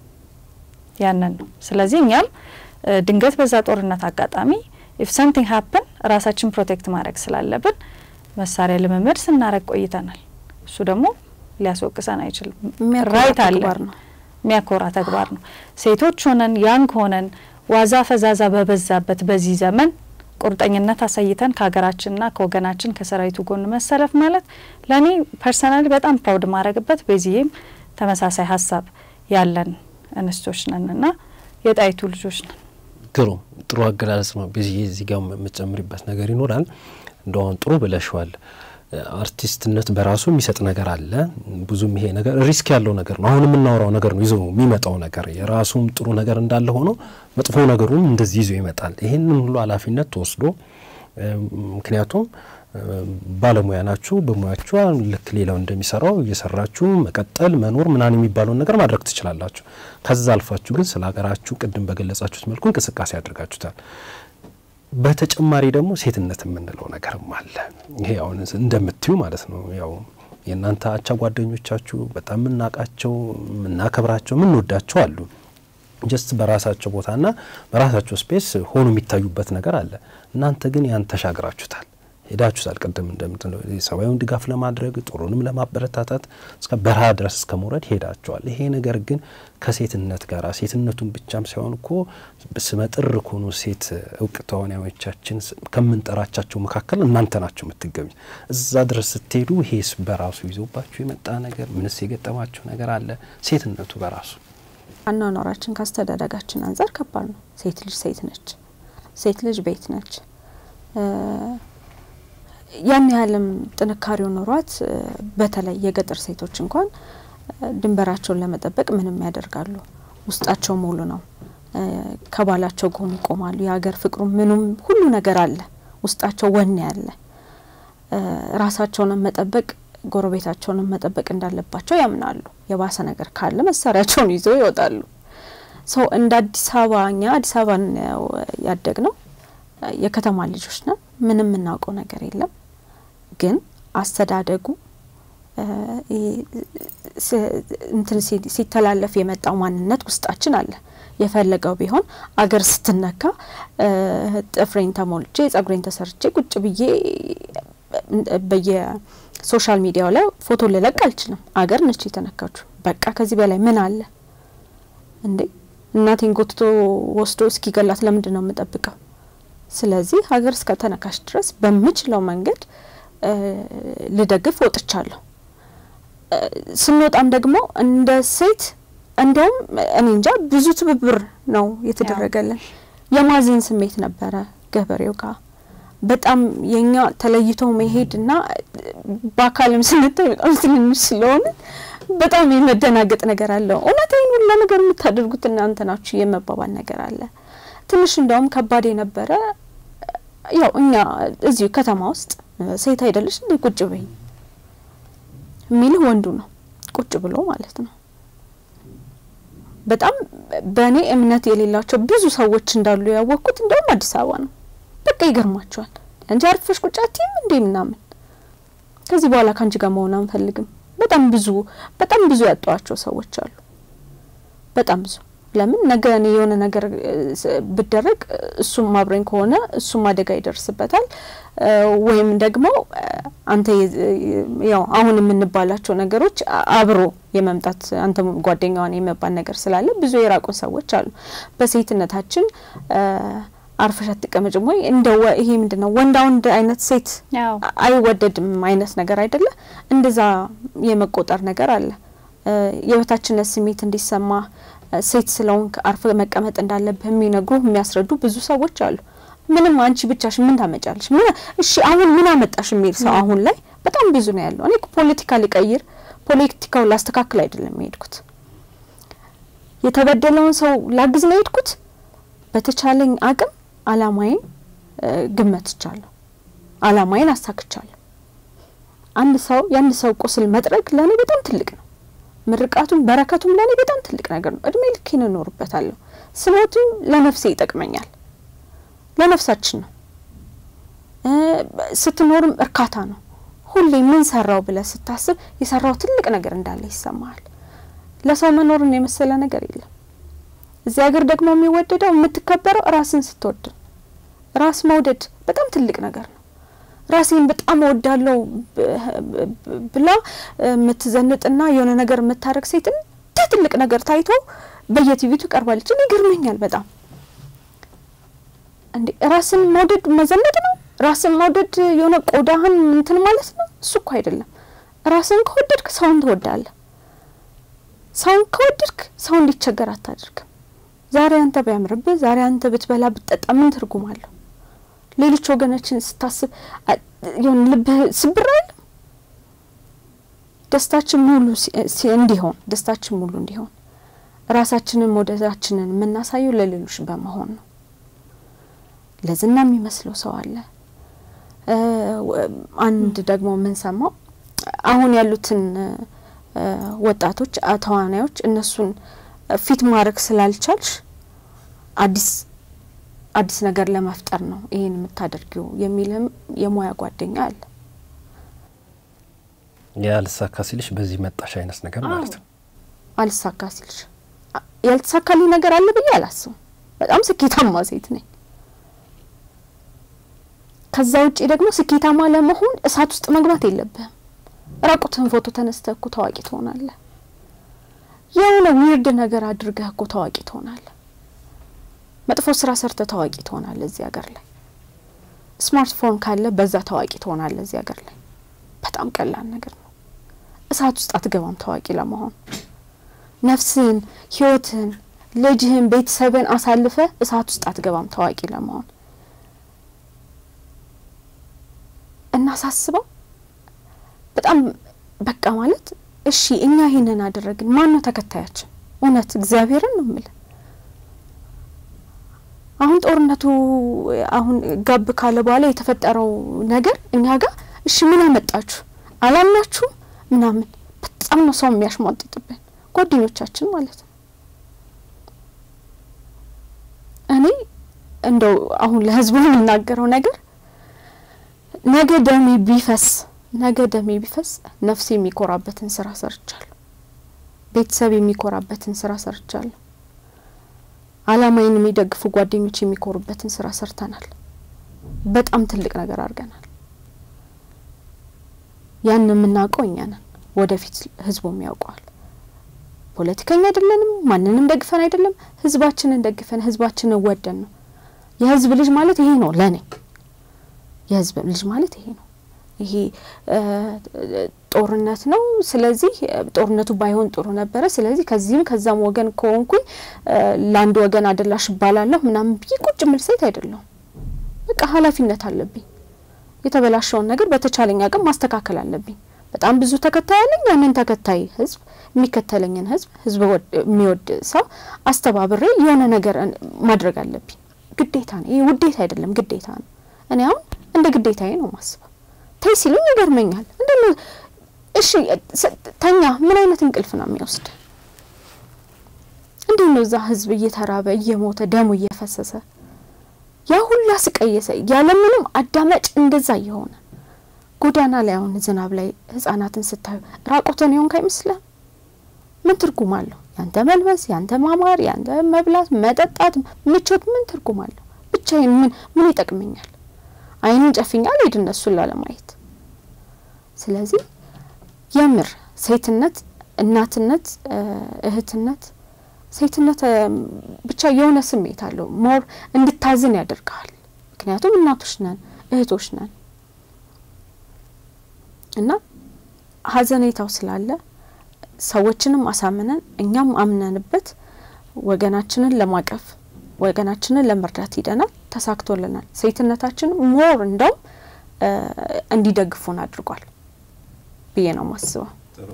ያንን ነው። ስለዚህ እኛም ድንገት በዛ ጦርነት አጋጣሚ ኢፍ ሰምቲንግ ሀፕን ራሳችን ፕሮቴክት ማድረግ ስላለብን መሳሪያ ልምምድ ስናረግ ቆይተናል። እሱ ደግሞ ሊያስወቅሰን አይችልም። ራይት አለ። የሚያኮራ ተግባር ነው። ሴቶች ሆነን ያንግ ሆነን ዋዛ ፈዛዛ በበዛበት በዚህ ዘመን ቁርጠኝነት አሳይተን ከሀገራችንና ከወገናችን ከሰራዊቱ ጎን መሰለፍ ማለት ለእኔ ፐርሰናሊ በጣም ፕራውድ ማድረግበት በዚህም ተመሳሳይ ሀሳብ ያለን እንስቶች ነን እና የጣይቱ ልጆች ነን። ግሩም ጥሩ አገላለጽ ነው። በዚህ እዚህ ጋር የምጨምሪበት ነገር ይኖራል። እንደሁን ጥሩ ብለሽዋል። አርቲስትነት በራሱ የሚሰጥ ነገር አለ። ብዙም ይሄ ነገር ሪስክ ያለው ነገር ነው። አሁን የምናወራው ነገር ነው ይዞ የሚመጣው ነገር የራሱም ጥሩ ነገር እንዳለ ሆኖ መጥፎ ነገሩም እንደዚህ ይዞ ይመጣል። ይህንን ሁሉ ኃላፊነት ተወስዶ ምክንያቱም ባለሙያ ናችሁ። በሙያችሁ ልክ ሌላው እንደሚሰራው እየሰራችሁ መቀጠል መኖር ምናምን የሚባለውን ነገር ማድረግ ትችላላችሁ። ከዛ አልፋችሁ ግን ስለ ሀገራችሁ ቅድም በገለጻችሁት መልኩ እንቅስቃሴ አድርጋችሁታል። በተጨማሪ ደግሞ ሴትነት የምንለው ነገርም አለ። ይሄ አሁን እንደምትዩ ማለት ነው ያው የእናንተ አቻ ጓደኞቻችሁ በጣም የምናውቃቸው የምናከብራቸው የምንወዳቸው አሉ። ጀስት በራሳቸው ቦታና በራሳቸው ስፔስ ሆኖ የሚታዩበት ነገር አለ። እናንተ ግን ያን ተሻግራችሁታል፣ ሄዳችሁታል። ቅድም እንደምትለው ሰብአዊውን ድጋፍ ለማድረግ ጥሩንም ለማበረታታት እስከ በረሃ ድረስ እስከ መውረድ ሄዳቸዋል። ይሄ ነገር ግን ከሴትነት ጋር ሴትነቱን ብቻም ሳይሆን እኮ ስመጥር ከሆኑ ሴት እውቅ ተዋናዮቻችን ከምንጠራቻቸው መካከል እናንተ ናቸው የምትገኙት። እዛ ድረስ ስትሄዱ ይሄስ በራሱ ይዞባችሁ የመጣ ነገር ምንስ የገጠማችሁ ነገር አለ? ሴትነቱ በራሱ አኗኗራችን ካስተዳደጋችን አንጻር ከባድ ነው። ሴት ልጅ ሴት ነች። ሴት ልጅ ቤት ነች። ያን ያህልም ጥንካሬው ኖሯት በተለይ የገጠር ሴቶች እንኳን ድንበራቸውን ለመጠበቅ ምንም ያደርጋሉ። ውስጣቸው ሙሉ ነው። ከባላቸው ጎን ይቆማሉ። የሀገር ፍቅሩ ምኑም ሁሉ ነገር አለ። ውስጣቸው ወኔ አለ። ራሳቸውንም መጠበቅ ጎረቤታቸውንም መጠበቅ እንዳለባቸው ያምናሉ። የባሰ ነገር ካለ መሳሪያቸውን ይዘው ይወጣሉ። ሰው እንደ አዲስ አበባ እኛ አዲስ አበባ ያደግ ነው የከተማ ልጆች ነን። ምንም የምናውቀው ነገር የለም። ግን አስተዳደጉ እንትን ሲተላለፍ የመጣው ማንነት ውስጣችን አለ። የፈለገው ቢሆን አገር ስትነካ ጥፍሬን ተሞልቼ ጸጉሬን ተሰርቼ ቁጭ ብዬ በየሶሻል ሚዲያው ላይ ፎቶ ልለቅ አልችልም። አገር ነች የተነካችሁ። በቃ ከዚህ በላይ ምን አለ እንዴ? እናቴን ጎትቶ ወስዶ እስኪገላት ለምንድን ነው የምጠብቀው? ስለዚህ ሀገር እስከ ተነካሽ ድረስ በምችለው መንገድ ልደግፍ ወጥቻለሁ። ስንወጣም ደግሞ እንደ ሴት እንደውም እኔ እንጃ ብዙ ትብብር ነው የተደረገልን። የማዘን ስሜት ነበረ ገበሬው ጋር በጣም የኛ ተለይቶ መሄድ እና በአካልም ስንታይ በጣም ትንንሽ ስለሆነ በጣም የመደናገጥ ነገር አለው። እውነት ይህን ሁሉ ነገር የምታደርጉት እናንተ ናችሁ የመባባል ነገር አለ። ትንሽ እንደውም ከባድ የነበረ ያው እኛ እዚሁ ከተማ ውስጥ ሴት አይደለሽ እንዴ ቁጭ በይ የሚልህ ወንዱ ነው፣ ቁጭ ብሎ ማለት ነው። በጣም በእኔ እምነት የሌላቸው ብዙ ሰዎች እንዳሉ ያወቅኩት እንደውም አዲስ አበባ ነው። በቃ ይገርማቸዋል። እንጂ አርፈሽ ቁጭ አትይም እንዴ ምናምን ከዚህ በኋላ ከአንቺ ጋር መሆን አንፈልግም። በጣም ብዙ በጣም ብዙ ያጧቸው ሰዎች አሉ። በጣም ብዙ ለምን ነገ እኔ የሆነ ነገር ብደረግ እሱም አብረኝ ከሆነ እሱም አደጋ ይደርስበታል፣ ወይም ደግሞ አንተ ያው አሁን የምንባላቸው ነገሮች አብሮ የመምጣት አንተ ጓደኛዋን የመባል ነገር ስላለ ብዙ የራቁ ሰዎች አሉ። በሴትነታችን አርፈሽ አትቀመጭም ወይ እንደ ይሄ ምንድን ነው ወንዳ ወንድ አይነት ሴት አይወደድም አይነት ነገር አይደለ? እንደዛ የመቆጠር ነገር አለ። የበታችነት ስሜት እንዲሰማ ሴት ስለሆንክ አርፈ መቀመጥ እንዳለብህ የሚነግሩ የሚያስረዱ ብዙ ሰዎች አሉ። ምንም አንቺ ብቻሽ ምን ታመጫለሽ? ምን እሺ አሁን ምን አመጣሽ የሚል ሰው አሁን ላይ በጣም ብዙ ነው ያለው። እኔ ፖለቲካ ሊቀይር ፖለቲካው ላስተካክል አይደለም የሄድኩት። የተበደለውን ሰው ላግዝ ነው የሄድኩት። በተቻለኝ አቅም አላማዬን ግመትቻለሁ። አላማዬን አሳክቻለሁ። አንድ ሰው የአንድ ሰው ቁስል መጥረግ ለእኔ በጣም ትልቅ ነው። ምርቃቱም በረከቱም ለእኔ በጣም ትልቅ ነገር ነው። እድሜ ልኬን እኖርበታለሁ። ስሞትም ለነፍሴ ይጠቅመኛል። ለነፍሳችን ነው። ስትኖርም እርካታ ነው። ሁሌ ምን ሰራው ብለህ ስታስብ የሰራው ትልቅ ነገር እንዳለ ይሰማሃል። ለሰው መኖርን የመሰለ ነገር የለም። እዚህ ሀገር ደግሞ የሚወደደው የምትከበረው ራስን ስትወድ፣ ራስ መውደድ በጣም ትልቅ ነገር ነው። ራሴን በጣም እወዳለሁ ብላ የምትዘንጥና የሆነ ነገር የምታደርግ ሴት እንደ ትልቅ ነገር ታይቶ በየቲቪቱ ቀርባለች። እኔ ይገርመኛል በጣም እንዴ! ራስን መውደድ መዘነድ ነው? ራስን መውደድ የሆነ ቆዳህን እንትን ማለት ነው? እሱ እኮ አይደለም። ራስን ከወደድክ ሰውን ትወዳለህ። ሰውን ከወደድክ ሰው እንዲቸገር አታደርግም። ዛሬ አንተ ቢያምርብህ፣ ዛሬ አንተ ብትበላ ብትጠጣ ምን ትርጉም አለው? ሌሎች ወገኖችን ስታስብ የሆነ ልብህ ስብር አይልም? ደስታችን ሙሉ እንዲሆን ደስታችን ሙሉ እንዲሆን ራሳችንን መውደዳችንን የምናሳየው ለሌሎች በመሆን ነው። ለዝና የሚመስለው ሰው አለ። አንድ ደግሞ የምንሰማው አሁን ያሉትን ወጣቶች ተዋናዮች እነሱን ፊት ማድረግ ስላልቻልሽ አዲስ አዲስ ነገር ለመፍጠር ነው ይሄን የምታደርጊው የሚልም የሙያ ጓደኛ አለ። ያልሳካ ሲልሽ በዚህ መጣሽ አይነት ነገር ማለት ነው። አልሳካ ሲልሽ ያልተሳካልኝ ነገር አለ ብዬ አላስብም። በጣም ስኬታማ ሴት ነኝ። ከዛ ውጪ ደግሞ ስኬታማ ለመሆን እሳት ውስጥ መግባት የለብህም። ራቁትህን ፎቶ ተነስተህ እኮ ታዋቂ ትሆናለህ። የሆነ ዊርድ ነገር አድርገህ እኮ ታዋቂ ትሆናለህ። መጥፎ ስራ ሰርተህ ታዋቂ ትሆናለህ እዚህ ሀገር ላይ። ስማርትፎን ካለ በዛ ታዋቂ ትሆናለህ እዚህ ሀገር ላይ። በጣም ቀላል ነገር ነው። እሳት ውስጥ አትገባም ታዋቂ ለመሆን። ነፍስህን፣ ህይወትህን፣ ልጅህን፣ ቤተሰብን አሳልፈ እሳት ውስጥ አትገባም ታዋቂ ለመሆን እና ሳስበው በጣም በቃ ማለት እሺ እኛ ይሄንን አደረግን፣ ማን ነው ተከታያችን? እውነት እግዚአብሔርን ነው የምልህ። አሁን ጦርነቱ አሁን ጋብ ካለ በኋላ የተፈጠረው ነገር እኛ ጋር እሺ ምን አመጣችሁ አላምናችሁም ምናምን በጣም ነው ሰው የሚያሽሟጥጥብን ጓደኞቻችን ማለት ነው። እኔ እንደው አሁን ለህዝቡ የምናገረው ነገር ነገ ደሜ ቢፈስ ነገ ደሜ ቢፈስ ነፍሴ የሚኮራበትን ስራ ሰርቻለሁ። ቤተሰብ የሚኮራበትን ስራ ሰርቻለሁ። አላማዬን የሚደግፉ ጓደኞች የሚኮሩበትን ስራ ሰርተናል። በጣም ትልቅ ነገር አድርገናል። ያን የምናውቀው እኛ ነን። ወደፊት ህዝቡም ያውቀዋል። ፖለቲከኛ አይደለንም። ማንንም ደግፈን አይደለም። ህዝባችንን ደግፈን ህዝባችንን ወደን ነው። የህዝብ ልጅ ማለት ይሄ ነው ለኔ። የህዝብ ልጅ ማለት ይሄ ነው። ይሄ ጦርነት ነው። ስለዚህ ጦርነቱ ባይሆን ጥሩ ነበረ። ስለዚህ ከዚህም ከዛም ወገን ከሆንኩኝ ለአንድ ወገን አደላሽ እባላለሁ ምናምን ብዬ ቁጭ ምል ሴት አይደለሁም። በቃ ኃላፊነት አለብኝ። የተበላሸውን ነገር በተቻለኝ አቅም ማስተካከል አለብኝ። በጣም ብዙ ተከታይ አለኝ። ያንን ተከታይ ህዝብ የሚከተለኝን ህዝብ ህዝብ የሚወድ ሰው አስተባብሬ የሆነ ነገር ማድረግ አለብኝ። ግዴታ ነው። ይህ ውዴታ አይደለም፣ ግዴታ ነው። እኔ አሁን እንደ ግዴታዬ ነው ማስበው። ተይ ሲሉኝ ይገርመኛል። እንደ እሺ ተኛ፣ ምን አይነት እንቅልፍ ነው የሚወስድ? እንዴት ነው እዛ ህዝብ እየተራበ እየሞተ ደሙ እየፈሰሰ ያ ሁላ ስቀየሰ ያለምንም አዳማጭ እንደዛ እየሆነ ጎዳና ላይ አሁን ዝናብ ላይ ህጻናትን ስታዩ ራቁትን የሆንክ አይመስልህም? ምን ትርጉም አለው? ያንተ መልበስ፣ ያንተ ማማር፣ ያንተ መብላት፣ መጠጣት፣ ምቾት ምን ትርጉም አለው? ብቻዬን ምን ምን ይጠቅመኛል? አይንን ጨፍኛ አልሄድ እነሱን ላለማየት። ስለዚህ የምር ሴትነት፣ እናትነት፣ እህትነት ሴትነት ብቻ የሆነ ስሜት አለው። ሞር እንድታዝን ያደርግሃል። ምክንያቱም እናቶች ነን፣ እህቶች ነን እና ሀዘኔታው ስላለ ሰዎችንም አሳምነን እኛም አምነንበት ወገናችንን ለማቀፍ ወገናችንን ለመርዳት ሂደናል። ተሳክቶልናል። ሴትነታችን ሞር እንደውም እንዲደግፉን አድርጓል ብዬ ነው ማስበው።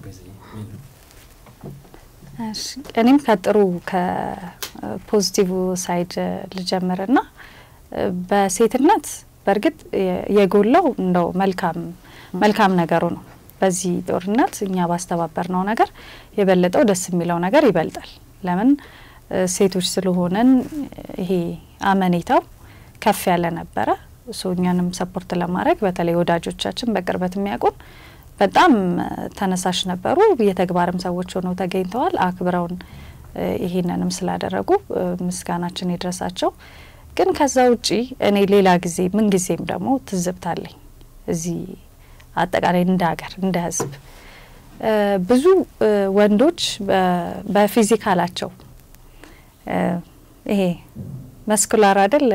እኔም ከጥሩ ከፖዚቲቭ ሳይድ ልጀምርና በሴትነት በእርግጥ የጎላው እንደው መልካም መልካም ነገሩ ነው። በዚህ ጦርነት እኛ ባስተባበር ነው ነገር የበለጠው ደስ የሚለው ነገር ይበልጣል። ለምን ሴቶች ስለሆነን ይሄ አመኔታው ከፍ ያለ ነበረ። እሱ እኛንም ሰፖርት ለማድረግ በተለይ ወዳጆቻችን በቅርበት የሚያውቁን በጣም ተነሳሽ ነበሩ። የተግባርም ሰዎች ሆነው ተገኝተዋል። አክብረውን ይሄንንም ስላደረጉ ምስጋናችን ይድረሳቸው። ግን ከዛ ውጪ እኔ ሌላ ጊዜ ምን ጊዜም ደግሞ ትዝብታለኝ እዚህ አጠቃላይ እንደ ሀገር እንደ ሕዝብ ብዙ ወንዶች በፊዚካላቸው ይሄ መስኩላር አይደል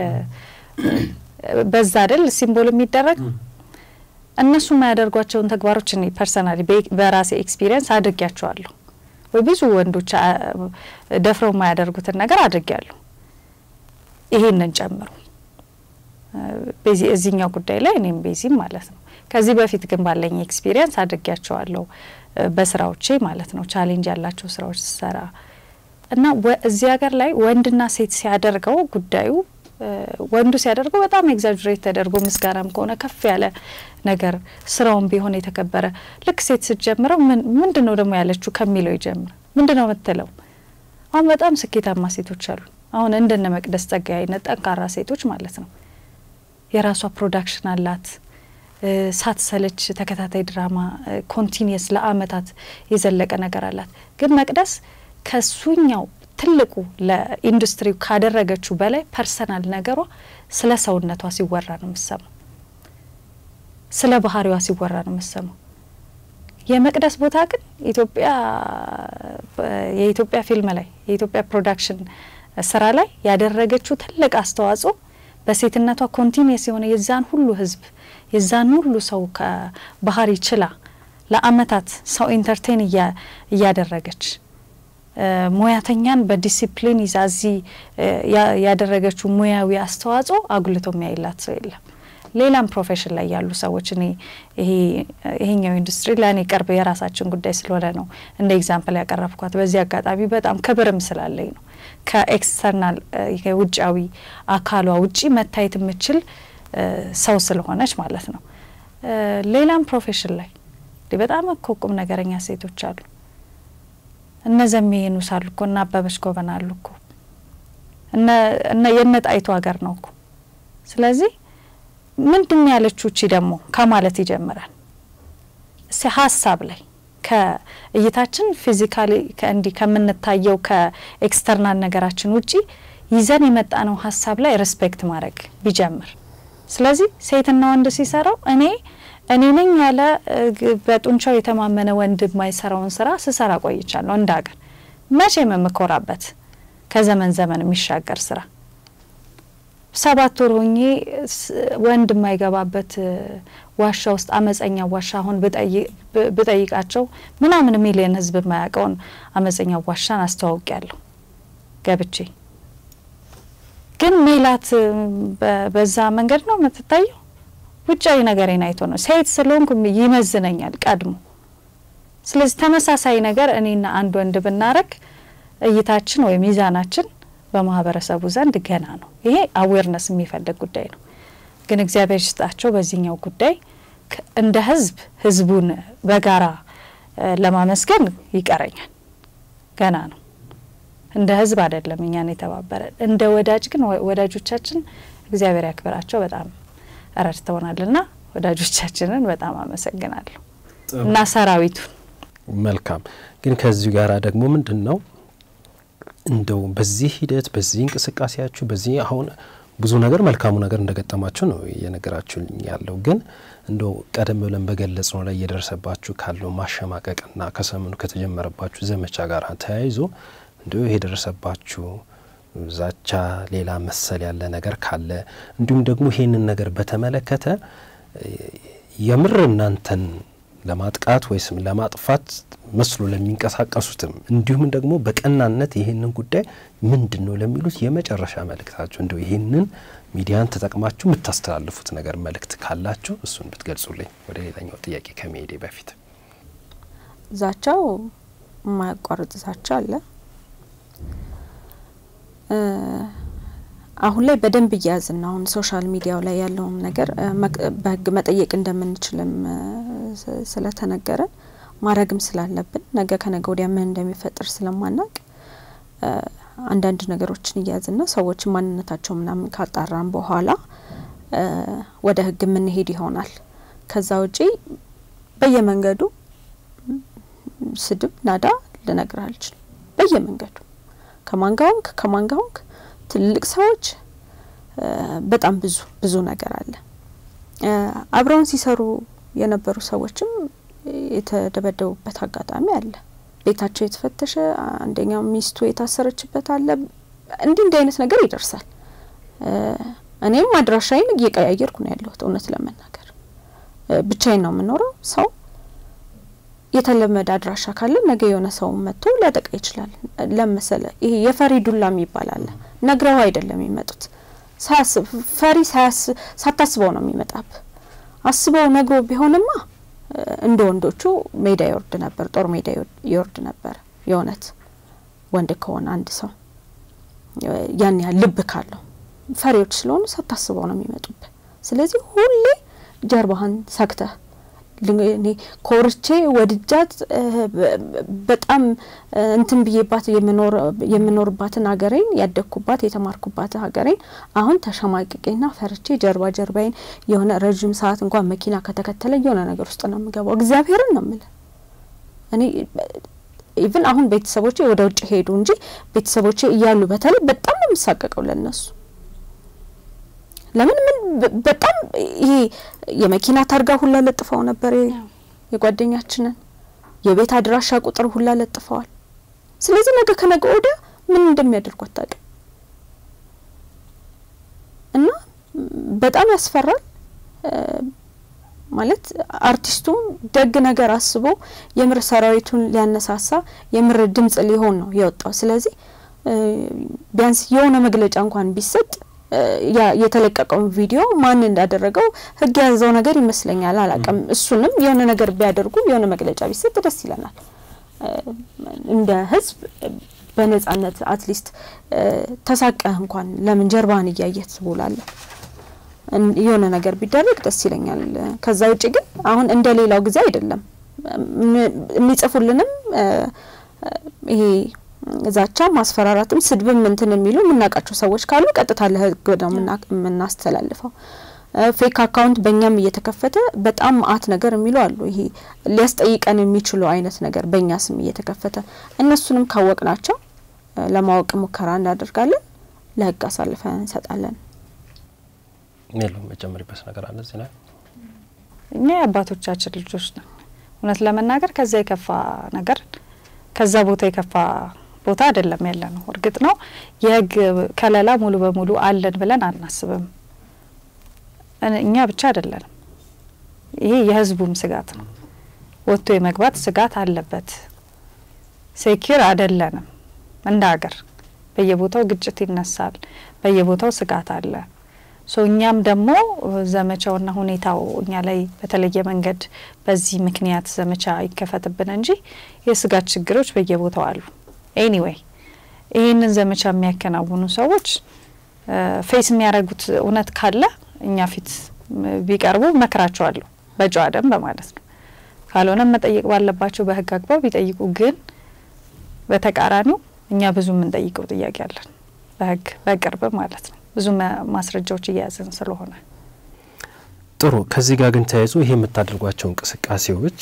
በዛ አይደል ሲምቦል የሚደረግ እነሱ የማያደርጓቸውን ተግባሮች እኔ ፐርሰናሊ በራሴ ኤክስፒሪየንስ አድርጊያቸዋለሁ። ወይ ብዙ ወንዶች ደፍረው የማያደርጉትን ነገር አድርጊያለሁ። ይሄንን ጨምሮ ቤዚ እዚህኛው ጉዳይ ላይ እኔም ቤዚም ማለት ነው። ከዚህ በፊት ግን ባለኝ ኤክስፒሪየንስ አድርጊያቸዋለሁ በስራዎቼ ማለት ነው። ቻሌንጅ ያላቸው ስራዎች ስሰራ እና እዚህ ሀገር ላይ ወንድና ሴት ሲያደርገው ጉዳዩ ወንዱ ሲያደርገው በጣም ኤግዛጅሬት ተደርጎ ምስጋናም ከሆነ ከፍ ያለ ነገር ስራውን ቢሆን የተከበረ ልክ ሴት ስትጀምረው ምንድን ነው ደግሞ ያለችው ከሚለው ይጀምር። ምንድን ነው የምትለው? አሁን በጣም ስኬታማ ሴቶች አሉ። አሁን እንደነ መቅደስ ጸጋዬ አይነት ጠንካራ ሴቶች ማለት ነው። የራሷ ፕሮዳክሽን አላት። ሳትሰለች ተከታታይ ድራማ ኮንቲኒየስ ለአመታት የዘለቀ ነገር አላት። ግን መቅደስ ከሱኛው ትልቁ ለኢንዱስትሪው ካደረገችው በላይ ፐርሰናል ነገሯ ስለ ሰውነቷ ሲወራ ነው የምሰማው። ስለ ባህሪዋ ሲወራ ነው የምሰማው። የመቅደስ ቦታ ግን ኢትዮጵያ የኢትዮጵያ ፊልም ላይ የኢትዮጵያ ፕሮዳክሽን ስራ ላይ ያደረገችው ትልቅ አስተዋጽኦ በሴትነቷ ኮንቲኒየስ የሆነ የዛን ሁሉ ህዝብ የዛን ሁሉ ሰው ከባህሪ ችላ ለአመታት ሰው ኢንተርቴን እያደረገች ሙያተኛን በዲሲፕሊን ይዛ እዚህ ያደረገችው ሙያዊ አስተዋጽኦ አጉልቶ የሚያይላት ሰው የለም። ሌላም ፕሮፌሽን ላይ ያሉ ሰዎች እኔ ይሄኛው ኢንዱስትሪ ለእኔ ቅርብ የራሳችን ጉዳይ ስለሆነ ነው እንደ ኤግዛምፕል ያቀረብኳት። በዚህ አጋጣሚ በጣም ክብርም ስላለኝ ነው። ከኤክስተርናል የውጫዊ አካሏ ውጪ መታየት የምችል ሰው ስለሆነች ማለት ነው። ሌላም ፕሮፌሽን ላይ በጣም እኮ ቁም ነገረኛ ሴቶች አሉ። እነ ዘሜኑ ሳሉ እኮ እነ አበበች ጎበና አሉ እኮ እነ የነ ጣይቱ ሀገር ነው እኮ። ስለዚህ ምንድን ያለችው እቺ ደግሞ ከማለት ይጀምራል። እስቲ ሀሳብ ላይ ከእይታችን ፊዚካሊ እንዲህ ከምንታየው ከኤክስተርናል ነገራችን ውጪ ይዘን የመጣነው ሀሳብ ላይ ሬስፔክት ማድረግ ቢጀምር። ስለዚህ ሴትና ወንድ ሲሰራው እኔ እኔ ነኝ ያለ በጡንቻው የተማመነ ወንድ የማይሰራውን ስራ ስሰራ ቆይቻለሁ። እንደ ሀገር መቼም የምኮራበት ከዘመን ዘመን የሚሻገር ስራ ሰባት ወር ሆኜ ወንድ የማይገባበት ዋሻ ውስጥ አመፀኛ ዋሻ አሁን ብጠይቃቸው ምናምን ሚሊየን ህዝብ የማያውቀውን አመፀኛ ዋሻን አስተዋውቅ ያለሁ ገብቼ ግን ሜላት በዛ መንገድ ነው የምትታየው። ውጫዊ ነገሬን አይቶ ነው ሴት ስለሆንኩ ይመዝነኛል ቀድሞ። ስለዚህ ተመሳሳይ ነገር እኔና አንድ ወንድ ብናረግ እይታችን ወይም ሚዛናችን በማህበረሰቡ ዘንድ ገና ነው። ይሄ አዌርነስ የሚፈልግ ጉዳይ ነው። ግን እግዚአብሔር ይስጣቸው በዚህኛው ጉዳይ እንደ ህዝብ ህዝቡን በጋራ ለማመስገን ይቀረኛል። ገና ነው። እንደ ህዝብ አይደለም እኛን የተባበረን። እንደ ወዳጅ ግን ወዳጆቻችን እግዚአብሔር ያክብራቸው በጣም ረድተውናልና ወዳጆቻችንን በጣም አመሰግናለሁ እና ሰራዊቱን። መልካም ግን ከዚሁ ጋር ደግሞ ምንድን ነው እንደው በዚህ ሂደት በዚህ እንቅስቃሴያችሁ በዚህ አሁን ብዙ ነገር መልካሙ ነገር እንደገጠማችሁ ነው እየነገራችሁ ያለው። ግን እንደው ቀደም ብለን በገለጽ ነው ላይ እየደረሰባችሁ ካለው ማሸማቀቅና ከሰሞኑ ከተጀመረባችሁ ዘመቻ ጋር ተያይዞ እንዲሁ የደረሰባችሁ ዛቻ፣ ሌላ መሰል ያለ ነገር ካለ እንዲሁም ደግሞ ይሄንን ነገር በተመለከተ የምር እናንተን ለማጥቃት ወይስ ለማጥፋት መስሎ ለሚንቀሳቀሱትም እንዲሁም ደግሞ በቀናነት ይህንን ጉዳይ ምንድን ነው ለሚሉት የመጨረሻ መልእክታችሁ እንደው ይህንን ሚዲያን ተጠቅማችሁ የምታስተላልፉት ነገር መልእክት ካላችሁ እሱን ብትገልጹልኝ ወደ ሌላኛው ጥያቄ ከመሄዴ በፊት። ዛቻው የማያቋርጥ ዛቻ አለ። አሁን ላይ በደንብ እያያዝን አሁን ሶሻል ሚዲያው ላይ ያለውን ነገር በሕግ መጠየቅ እንደምንችልም ስለተነገረን ማድረግም ስላለብን ነገ ከነገ ወዲያ ምን እንደሚፈጠር ስለማናቅ አንዳንድ ነገሮችን እያያዝና ሰዎችን ማንነታቸው ምናምን ካጣራን በኋላ ወደ ሕግ የምንሄድ ይሆናል። ከዛ ውጪ በየመንገዱ ስድብ፣ ናዳ ልነግር አልችልም። በየመንገዱ ከማንጋውንክ ከማንጋውንክ ትልልቅ ሰዎች በጣም ብዙ ብዙ ነገር አለ። አብረውን ሲሰሩ የነበሩ ሰዎችም የተደበደቡበት አጋጣሚ አለ። ቤታቸው የተፈተሸ አንደኛው ሚስቱ የታሰረችበት አለ። እንዲህ እንዲህ አይነት ነገር ይደርሳል። እኔም አድራሻዬን እየቀያየርኩ ነው ያለሁት። እውነት ለመናገር ብቻዬን ነው የምኖረው። ሰው የተለመደ አድራሻ ካለ ነገ የሆነ ሰው መጥቶ ሊያጠቃ ይችላል። ለመሰለ ይሄ የፈሪ ዱላ የሚባል አለ። ነግረው አይደለም የሚመጡት። ሳያስብ ፈሪ ሳታስበው ነው የሚመጣብ። አስበው ነግሮ ቢሆንማ እንደ ወንዶቹ ሜዳ ይወርድ ነበር፣ ጦር ሜዳ ይወርድ ነበር። የእውነት ወንድ ከሆነ አንድ ሰው ያን ያህል ልብ ካለው፣ ፈሪዎች ስለሆኑ ሳታስበው ነው የሚመጡብህ። ስለዚህ ሁሌ ጀርባህን ሰግተህ እኔ ኮርቼ ወድጃት በጣም እንትን ብዬባት የምኖርባትን ሀገሬን ያደግኩባት የተማርኩባት ሀገሬን አሁን ተሸማቅቄና ፈርቼ ጀርባ ጀርባዬን የሆነ ረዥም ሰዓት እንኳን መኪና ከተከተለ የሆነ ነገር ውስጥ ነው የምገባው። እግዚአብሔርን ነው የምልህ እኔ ኢቭን አሁን ቤተሰቦቼ ወደ ውጭ ሄዱ እንጂ ቤተሰቦቼ እያሉ በተለይ በጣም ነው የምሳቀቀው ለነሱ ለምን ምን በጣም ይሄ የመኪና ታርጋ ሁላ ለጥፈው ነበር የጓደኛችንን የቤት አድራሻ ቁጥር ሁላ ለጥፈዋል። ስለዚህ ነገ ከነገ ወዲያ ምን እንደሚያደርጉ አታውቅም እና በጣም ያስፈራል። ማለት አርቲስቱም ደግ ነገር አስቦ የምር ሰራዊቱን ሊያነሳሳ የምር ድምጽ ሊሆን ነው የወጣው። ስለዚህ ቢያንስ የሆነ መግለጫ እንኳን ቢሰጥ የተለቀቀውን ቪዲዮ ማን እንዳደረገው ሕግ የያዘው ነገር ይመስለኛል። አላቅም። እሱንም የሆነ ነገር ቢያደርጉ የሆነ መግለጫ ቢሰጥ ደስ ይለናል። እንደ ሕዝብ በነጻነት አትሊስት ተሳቀህ እንኳን ለምን ጀርባህን እያየህ ትውላለህ? የሆነ ነገር ቢደረግ ደስ ይለኛል። ከዛ ውጭ ግን አሁን እንደ ሌላው ጊዜ አይደለም። የሚጽፉልንም ይሄ ዛቻ፣ ማስፈራራትም ስድብም እንትን የሚሉ የምናውቃቸው ሰዎች ካሉ ቀጥታ ለህግ ነው የምናስተላልፈው። ፌክ አካውንት በእኛም እየተከፈተ በጣም መአት ነገር የሚሉ አሉ። ይሄ ሊያስጠይቀን የሚችሉ አይነት ነገር በእኛ ስም እየተከፈተ እነሱንም ካወቅናቸው ለማወቅ ሙከራ እናደርጋለን፣ ለህግ አሳልፈን እንሰጣለን። ሜሎ መጨመሪበት ነገር አለ እዚህ ላይ እኛ የአባቶቻችን ልጆች ነን። እውነት ለመናገር ከዛ የከፋ ነገር ከዛ ቦታ የከፋ ቦታ አይደለም ያለ ነው። እርግጥ ነው የህግ ከለላ ሙሉ በሙሉ አለን ብለን አናስብም። እኛ ብቻ አይደለንም። ይሄ የህዝቡም ስጋት ነው። ወጥቶ የመግባት ስጋት አለበት። ሴኪር አይደለንም እንደ ሀገር። በየቦታው ግጭት ይነሳል። በየቦታው ስጋት አለ። ሶ እኛም ደግሞ ዘመቻውና ሁኔታው እኛ ላይ በተለየ መንገድ በዚህ ምክንያት ዘመቻ ይከፈትብን እንጂ የስጋት ችግሮች በየቦታው አሉ። ኤኒዌይ ይህንን ዘመቻ የሚያከናውኑ ሰዎች ፌስ የሚያደርጉት እውነት ካለ እኛ ፊት ቢቀርቡ መክራቸዋለሁ፣ በጨዋ ደንብ ማለት ነው። ካልሆነም መጠየቅ ባለባቸው በህግ አግባብ ይጠይቁ። ግን በተቃራኒው እኛ ብዙ የምንጠይቀው ጥያቄ አለን፣ በህግ በቅርብ ማለት ነው ብዙ ማስረጃዎች እያያዝን ስለሆነ ጥሩ። ከዚህ ጋር ግን ተያይዞ ይሄ የምታደርጓቸው እንቅስቃሴዎች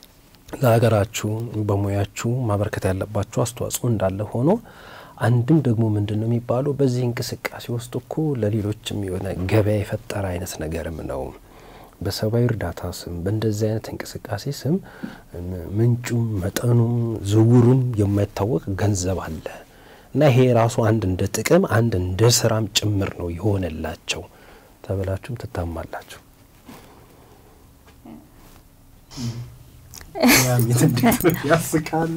ለሀገራችሁ በሙያችሁ ማበረከት ያለባችሁ አስተዋጽኦ እንዳለ ሆኖ አንድም ደግሞ ምንድን ነው የሚባለው በዚህ እንቅስቃሴ ውስጥ እኮ ለሌሎችም የሆነ ገበያ የፈጠረ አይነት ነገርም ነው። በሰብአዊ እርዳታ ስም በእንደዚህ አይነት እንቅስቃሴ ስም ምንጩም መጠኑም ዝውውሩም የማይታወቅ ገንዘብ አለ እና ይሄ ራሱ አንድ እንደ ጥቅም አንድ እንደ ስራም ጭምር ነው የሆነላቸው ተብላችሁም ትታማላችሁ። ያስቃል።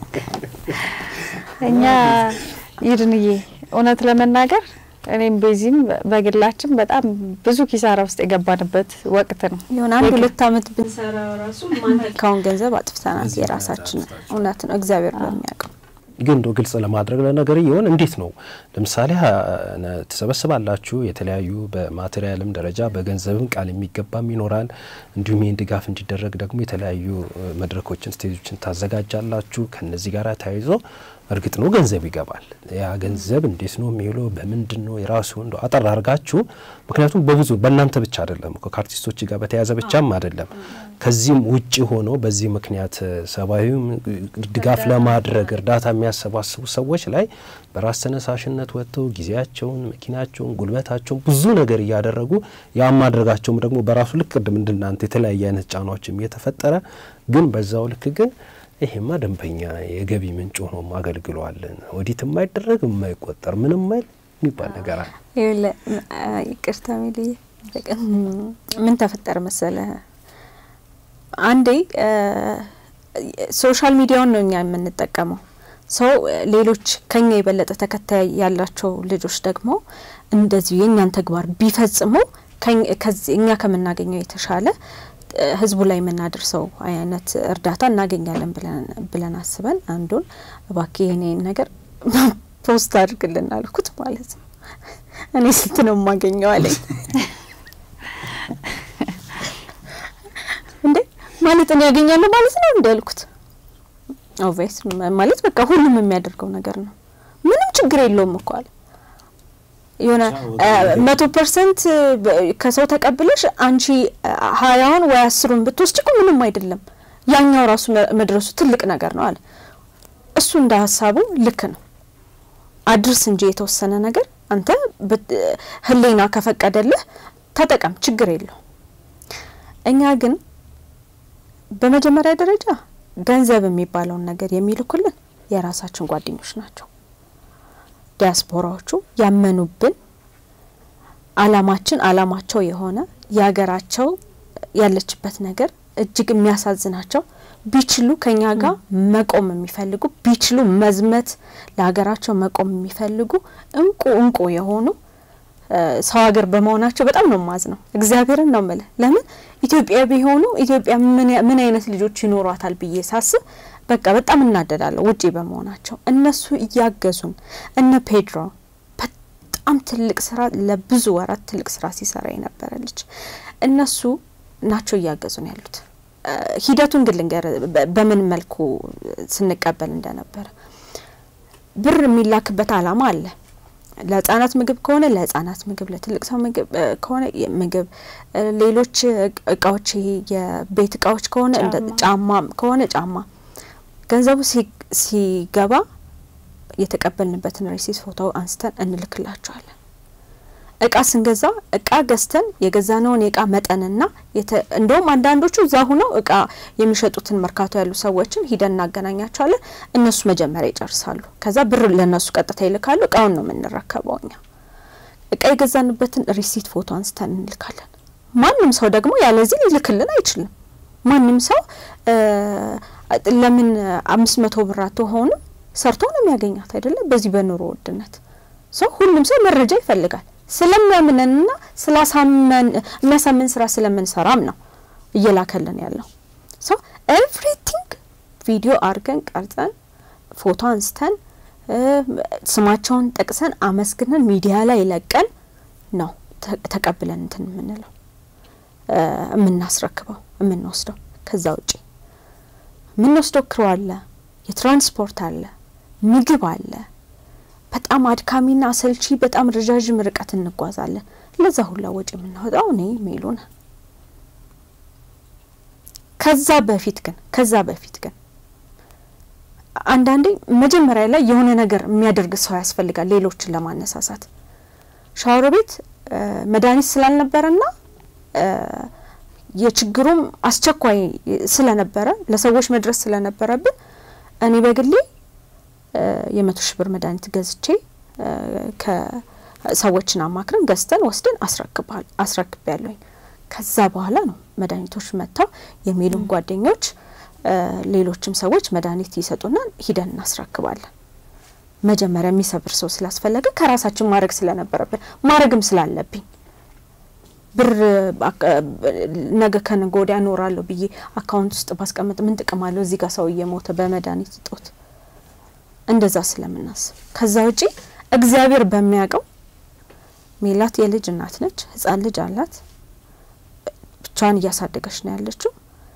እኛ ይድንዬ እውነት ለመናገር እኔም በዚህም በግላችን በጣም ብዙ ኪሳራ ውስጥ የገባንበት ወቅት ነው። የሆነ አንድ ሁለት አመት ብንሰራ ራሱ ማንካውን ገንዘብ አጥፍተናል። የራሳችን እውነት ነው እግዚአብሔር በሚያውቀው ግን እንደው ግልጽ ለማድረግ ለነገር ይሆን እንዴት ነው? ለምሳሌ ትሰበስባላችሁ የተለያዩ በማቴሪያልም ደረጃ በገንዘብም ቃል የሚገባም ይኖራል። እንዲሁም ይህን ድጋፍ እንዲደረግ ደግሞ የተለያዩ መድረኮችን ስቴጆችን ታዘጋጃላችሁ። ከነዚህ ጋር ተያይዞ እርግጥ ነው ገንዘብ ይገባል። ያ ገንዘብ እንዴት ነው የሚውለው? በምንድን ነው የራሱ እንደው አጠር አድርጋችሁ ምክንያቱም በብዙ በእናንተ ብቻ አይደለም እኮ ከአርቲስቶች ጋር በተያያዘ ብቻም አይደለም ከዚህም ውጭ ሆኖ በዚህ ምክንያት ሰብአዊ ድጋፍ ለማድረግ እርዳታ የሚያሰባስቡ ሰዎች ላይ በራስ ተነሳሽነት ወጥተው ጊዜያቸውን፣ መኪናቸውን፣ ጉልበታቸውን ብዙ ነገር እያደረጉ ያ ማድረጋቸውም ደግሞ በራሱ ልክ ቅድም እንድናንተ የተለያየ አይነት ጫናዎችም እየተፈጠረ ግን በዛው ልክ ግን ይሄማ ደንበኛ የገቢ ምንጭ ሆኖም አገልግሏልን ወዲት የማይደረግ የማይቆጠር ምንም ማይል የሚባል ነገር አለ። ይቅርታ ሚልዬ ምን ተፈጠረ መሰለ አንዴ ሶሻል ሚዲያውን ነው እኛ የምንጠቀመው። ሰው ሌሎች ከኛ የበለጠ ተከታይ ያላቸው ልጆች ደግሞ እንደዚሁ የእኛን ተግባር ቢፈጽሙ እኛ ከምናገኘው የተሻለ ህዝቡ ላይ የምናደርሰው አይነት እርዳታ እናገኛለን ብለን አስበን አንዱን እባክህ ይህን ነገር ፖስት አድርግልን አልኩት ማለት ነው። እኔ ስንት ነው የማገኘው አለኝ። እንዴ መሸጥን ያገኛሉ ማለት ነው እንዳልኩት ኦቬስ ማለት በቃ ሁሉም የሚያደርገው ነገር ነው። ምንም ችግር የለውም እኮ አለ የሆነ መቶ ፐርሰንት ከሰው ተቀብለሽ አንቺ ሀያውን ወይ አስሩን ብትወስድ እኮ ምንም አይደለም። ያኛው ራሱ መድረሱ ትልቅ ነገር ነው አለ እሱ እንደ ሀሳቡ ልክ ነው። አድርስ እንጂ የተወሰነ ነገር አንተ ህሊና ከፈቀደልህ ተጠቀም፣ ችግር የለው። እኛ ግን በመጀመሪያ ደረጃ ገንዘብ የሚባለውን ነገር የሚልኩልን የራሳችን ጓደኞች ናቸው። ዲያስፖራዎቹ ያመኑብን አላማችን አላማቸው የሆነ የሀገራቸው ያለችበት ነገር እጅግ የሚያሳዝናቸው ቢችሉ ከኛ ጋር መቆም የሚፈልጉ ቢችሉ መዝመት ለሀገራቸው መቆም የሚፈልጉ እንቁ እንቁ የሆኑ ሰው ሀገር በመሆናቸው በጣም ነው ማዝ ነው። እግዚአብሔርን ነው ምልህ። ለምን ኢትዮጵያ ቢሆኑ ኢትዮጵያ ምን አይነት ልጆች ይኖሯታል ብዬ ሳስብ በቃ በጣም እናደዳለሁ። ውጪ በመሆናቸው እነሱ እያገዙን እነ ፔድሮ በጣም ትልቅ ስራ ለብዙ ወራት ትልቅ ስራ ሲሰራ የነበረ ልጅ እነሱ ናቸው እያገዙን ያሉት። ሂደቱን ግን ልንገር በምን መልኩ ስንቀበል እንደነበረ። ብር የሚላክበት አላማ አለ። ለህጻናት ምግብ ከሆነ ለህጻናት ምግብ፣ ለትልቅ ሰው ምግብ ከሆነ ምግብ፣ ሌሎች እቃዎች ይሄ የቤት እቃዎች ከሆነ እንደ ጫማ ከሆነ ጫማ ገንዘቡ ሲገባ የተቀበልንበትን ሬሲት ፎቶ አንስተን እንልክላቸዋለን። እቃ ስንገዛ እቃ ገዝተን የገዛነውን የእቃ መጠንና እንደውም አንዳንዶቹ እዛ ሁነው እቃ የሚሸጡትን መርካቶ ያሉ ሰዎችን ሂደን እናገናኛቸዋለን። እነሱ መጀመሪያ ይጨርሳሉ። ከዛ ብር ለእነሱ ቀጥታ ይልካሉ። እቃውን ነው የምንረከበው እኛ። እቃ የገዛንበትን ሪሲት ፎቶ አንስተን እንልካለን። ማንም ሰው ደግሞ ያለዚህ ሊልክልን አይችልም። ማንም ሰው ለምን አምስት መቶ ብር አትሆንም ሰርቶ ነው የሚያገኛት አይደለም። በዚህ በኑሮ ውድነት ሰው ሁሉም ሰው መረጃ ይፈልጋል። ስለሚያምነንና ስላሳመን የሚያሳምን ስራ ስለምንሰራም ነው እየላከልን ያለው ሰው ኤቭሪቲንግ ቪዲዮ አድርገን ቀርጸን ፎቶ አንስተን ስማቸውን ጠቅሰን አመስግነን ሚዲያ ላይ ለቀን ነው ተቀብለን እንትን የምንለው የምናስረክበው የምንወስደው። ከዛ ውጪ የምንወስደው ክሮ አለ፣ የትራንስፖርት አለ፣ ምግብ አለ። በጣም አድካሚና አሰልቺ በጣም ረዣዥም ርቀት እንጓዛለን። ለዛ ሁላ ወጪ የምናወጣው እኔ ሜሉን። ከዛ በፊት ግን ከዛ በፊት ግን አንዳንዴ መጀመሪያ ላይ የሆነ ነገር የሚያደርግ ሰው ያስፈልጋል፣ ሌሎችን ለማነሳሳት። ሻወር ቤት መድኃኒት ስላልነበረና የችግሩም አስቸኳይ ስለነበረ ለሰዎች መድረስ ስለነበረብን እኔ በግሌ የመቶ ሺህ ብር መድኃኒት ገዝቼ ከሰዎችን አማክረን ገዝተን ወስደን አስረክብ ያለኝ። ከዛ በኋላ ነው መድኃኒቶች መጥተው የሚሉን ጓደኞች፣ ሌሎችም ሰዎች መድኃኒት ይሰጡና ሂደን እናስረክባለን። መጀመሪያ የሚሰብር ሰው ስላስፈለገ ከራሳችን ማድረግ ስለነበረብን ማድረግም ስላለብኝ ብር ነገ ከነገ ወዲያ እኖራለሁ ብዬ አካውንት ውስጥ ባስቀምጥ ምን ጥቅም አለው? እዚህ ጋር ሰው እየሞተ በመድኃኒት እጦት እንደዛ ስለምናስብ ከዛ ውጪ እግዚአብሔር በሚያውቀው ሜላት የልጅ እናት ነች። ህጻን ልጅ አላት። ብቻዋን እያሳደገች ነው ያለችው።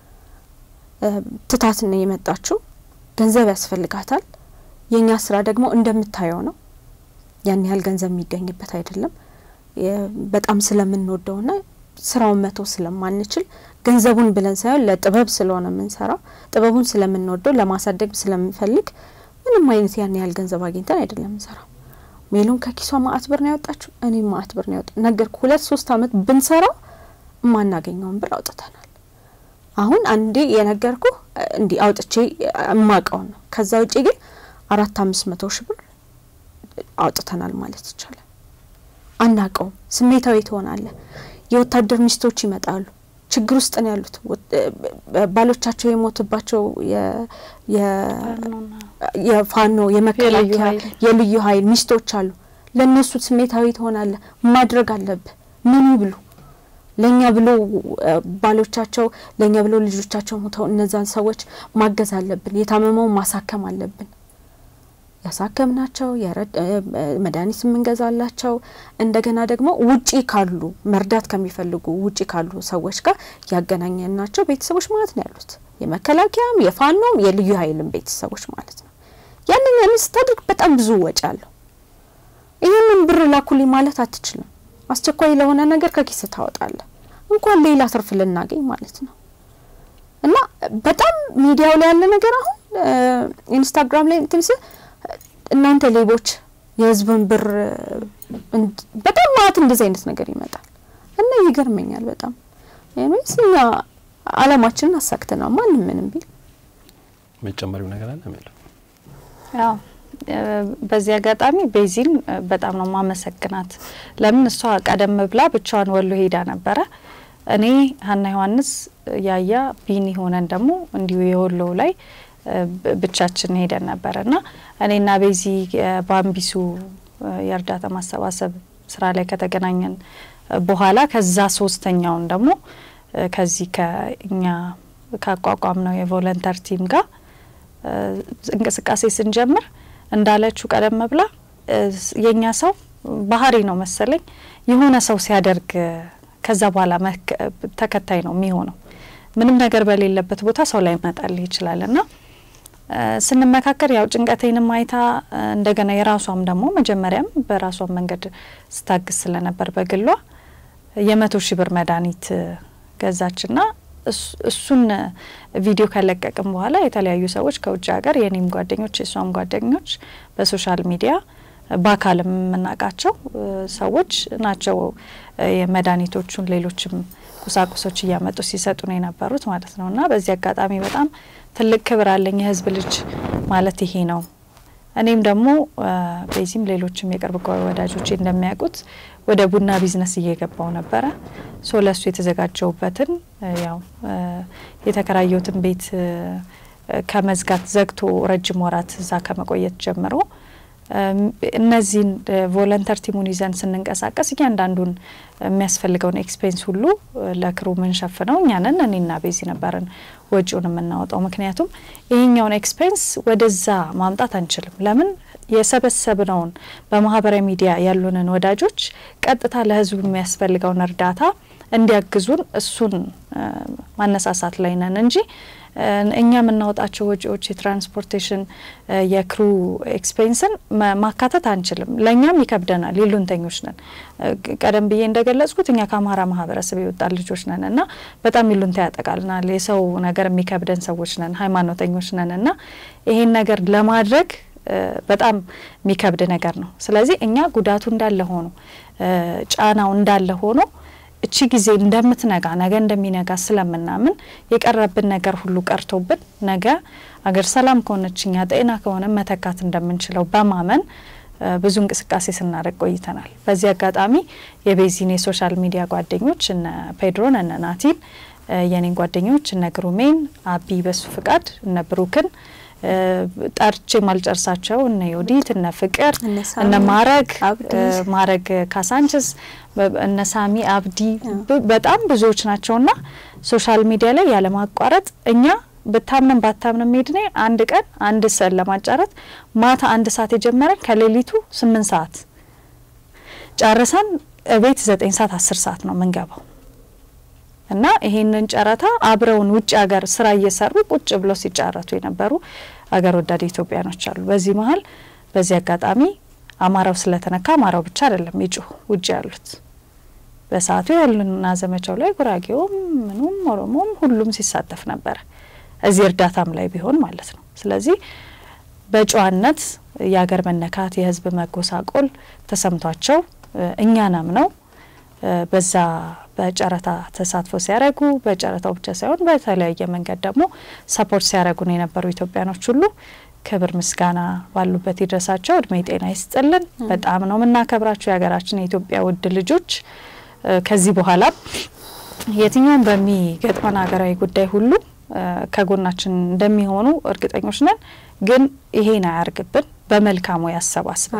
ትታት ነው የመጣችው። ገንዘብ ያስፈልጋታል። የእኛ ስራ ደግሞ እንደምታየው ነው። ያን ያህል ገንዘብ የሚገኝበት አይደለም። በጣም ስለምንወደውና ስራውን መተው ስለማንችል ገንዘቡን ብለን ሳይሆን ለጥበብ ስለሆነ የምንሰራው ጥበቡን ስለምንወደው ለማሳደግ ስለምንፈልግ ምንም አይነት ያን ያህል ገንዘብ አግኝተን አይደለም የምንሰራው። ሜሉን ከኪሷ ማአት ብር ነው ያወጣችው። እኔም ማአት ብር ነው ያወጣ ነገርኩ። ሁለት ሶስት አመት ብንሰራው የማናገኘውን ብር አውጥተናል። አሁን አንዴ የነገርኩ እንዲህ አውጥቼ የማውቀውን ነው። ከዛ ውጪ ግን አራት አምስት መቶ ሺህ ብር አውጥተናል ማለት ይቻላል። አናቀውም። ስሜታዊ ትሆናለህ። የወታደር ሚስቶች ይመጣሉ። ችግር ውስጥ ነው ያሉት። ባሎቻቸው የሞትባቸው የፋኖ የመከላከያ የልዩ ኃይል ሚስቶች አሉ። ለእነሱ ስሜታዊ ትሆናለህ። ማድረግ አለብህ። ምን ብሉ ለእኛ ብሎ ባሎቻቸው ለእኛ ብሎ ልጆቻቸው ሞተው እነዛን ሰዎች ማገዝ አለብን። የታመመውን ማሳከም አለብን። ያሳከምናቸው መድኃኒት የምንገዛላቸው እንደገና ደግሞ ውጪ ካሉ መርዳት ከሚፈልጉ ውጪ ካሉ ሰዎች ጋር ያገናኘናቸው ቤተሰቦች ማለት ነው ያሉት የመከላከያም የፋኖም የልዩ ኃይልም ቤተሰቦች ማለት ነው። ያንን ያንን ስታደርግ በጣም ብዙ ወጪ አለው። ይህንን ብር ላኩልኝ ማለት አትችልም። አስቸኳይ ለሆነ ነገር ከኪስ ታወጣለህ፣ እንኳን ሌላ ትርፍ ልናገኝ ማለት ነው። እና በጣም ሚዲያው ላይ ያለ ነገር አሁን ኢንስታግራም ላይ እንትን ስል እናንተ ሌቦች የህዝብን ብር በጣም ማለት እንደዚህ አይነት ነገር ይመጣል እና ይገርመኛል በጣም ወይስ እኛ አላማችንን አሳክተናል። ማንም ምንም ቢል መጨመሪው ነገር አለ የሚለው ያው በዚህ አጋጣሚ ቤዚን በጣም ነው ማመሰግናት። ለምን እሷ ቀደም ብላ ብቻዋን ወሎ ሄዳ ነበረ። እኔ ሀና ዮሐንስ ያያ ቢኒ ሆነን ደግሞ እንዲሁ የወሎው ላይ ብቻችን ሄደን ነበረ እና እኔና ቤዚ ባምቢሱ የእርዳታ ማሰባሰብ ስራ ላይ ከተገናኘን በኋላ ከዛ ሶስተኛውን ደግሞ ከዚህ ከእኛ ካቋቋም ነው የቮለንተር ቲም ጋር እንቅስቃሴ ስንጀምር እንዳለችው ቀደም ብላ የእኛ ሰው ባህሪ ነው መሰለኝ የሆነ ሰው ሲያደርግ ከዛ በኋላ ተከታይ ነው የሚሆነው። ምንም ነገር በሌለበት ቦታ ሰው ላይ መጣልህ ይችላል እና ስንመካከር ያው ጭንቀቴንም አይታ እንደገና የራሷም ደግሞ መጀመሪያም በራሷም መንገድ ስታግዝ ስለነበር በግሏ የመቶ ሺህ ብር መድኃኒት ገዛችና እሱን ቪዲዮ ከለቀቅም በኋላ የተለያዩ ሰዎች ከውጭ ሀገር የኔም ጓደኞች የእሷም ጓደኞች በሶሻል ሚዲያ በአካልም የምናውቃቸው ሰዎች ናቸው የመድኃኒቶቹን ሌሎችም ቁሳቁሶች እያመጡ ሲሰጡ ነው የነበሩት ማለት ነው። እና በዚህ አጋጣሚ በጣም ትልቅ ክብር አለኝ። የህዝብ ልጅ ማለት ይሄ ነው። እኔም ደግሞ በዚህም ሌሎችም የቅርብ ወዳጆቼ እንደሚያውቁት ወደ ቡና ቢዝነስ እየገባው ነበረ። ሶ ለሱ የተዘጋጀውበትን ያው የተከራየሁትን ቤት ከመዝጋት ዘግቶ ረጅም ወራት እዛ ከመቆየት ጀምሮ እነዚህን ቮለንተር ቲሙን ይዘን ስንንቀሳቀስ እያንዳንዱን የሚያስፈልገውን ኤክስፔንስ ሁሉ ለክሩ ምንሸፍነው እኛንን እኔና ቤዚ ነበርን ወጪውን የምናወጣው። ምክንያቱም ይህኛውን ኤክስፔንስ ወደዛ ማምጣት አንችልም። ለምን የሰበሰብነውን በማህበራዊ ሚዲያ ያሉንን ወዳጆች ቀጥታ ለህዝቡ የሚያስፈልገውን እርዳታ እንዲያግዙን እሱን ማነሳሳት ላይ ነን እንጂ እኛ የምናወጣቸው ወጪዎች የትራንስፖርቴሽን የክሩ ኤክስፔንስን ማካተት አንችልም። ለእኛም ይከብደናል። ይሉንተኞች ነን። ቀደም ብዬ እንደገለጽኩት እኛ ከአማራ ማህበረሰብ የወጣን ልጆች ነን እና በጣም ይሉንታ ያጠቃልናል። የሰው ነገር የሚከብደን ሰዎች ነን፣ ሃይማኖተኞች ነን እና ይሄን ነገር ለማድረግ በጣም የሚከብድ ነገር ነው። ስለዚህ እኛ ጉዳቱ እንዳለ ሆኖ ጫናው እንዳለ ሆኖ እቺ ጊዜ እንደምትነጋ ነገ እንደሚነጋ ስለምናምን የቀረብን ነገር ሁሉ ቀርቶብን ነገ አገር ሰላም ከሆነች እኛ ጤና ከሆነ መተካት እንደምንችለው በማመን ብዙ እንቅስቃሴ ስናደርግ ቆይተናል። በዚህ አጋጣሚ የቤዚን የሶሻል ሚዲያ ጓደኞች እነ ፔድሮን እነ ናቲን የኔን ጓደኞች እነ ግሩሜን አቢ በሱ ፍቃድ እነ ብሩክን ጠርቼ ማልጨርሳቸው እነ ዮዲት እነ ፍቅር እነ ማረግ ማረግ ካሳንችስ እነ ሳሚ አብዲ በጣም ብዙዎች ናቸውና ሶሻል ሚዲያ ላይ ያለማቋረጥ እኛ ብታምንም ባታምንም ሜድኔ አንድ ቀን አንድ ስዕል ለማጫረት ማታ አንድ ሰዓት የጀመረን ከሌሊቱ ስምንት ሰዓት ጨርሰን ቤት ዘጠኝ ሰዓት አስር ሰዓት ነው ምንገባው እና ይሄንን ጨረታ አብረውን ውጭ ሀገር ስራ እየሰሩ ቁጭ ብለው ሲጫረቱ የነበሩ አገር ወዳድ ኢትዮጵያኖች አሉ። በዚህ መሀል በዚህ አጋጣሚ አማራው ስለተነካ አማራው ብቻ አይደለም ይጩህ ውጭ ያሉት በሰዓቱ ያሉና ዘመቻው ላይ ጉራጌውም ምኑም ኦሮሞም ሁሉም ሲሳተፍ ነበረ እዚህ እርዳታም ላይ ቢሆን ማለት ነው። ስለዚህ በጨዋነት የሀገር መነካት የህዝብ መጎሳቆል ተሰምቷቸው እኛናም ነው በዛ በጨረታ ተሳትፎ ሲያደርጉ በጨረታው ብቻ ሳይሆን በተለያየ መንገድ ደግሞ ሰፖርት ሲያደርጉን የነበሩ ኢትዮጵያኖች ሁሉ ክብር ምስጋና ባሉበት ይድረሳቸው። እድሜ ጤና ይስጥልን። በጣም ነው የምናከብራቸው የሀገራችን የኢትዮጵያ ውድ ልጆች። ከዚህ በኋላ የትኛውም በሚገጥመን ሀገራዊ ጉዳይ ሁሉ ከጎናችን እንደሚሆኑ እርግጠኞች ነን። ግን ይሄን አያርግብን፣ በመልካሙ ያሰባስበን።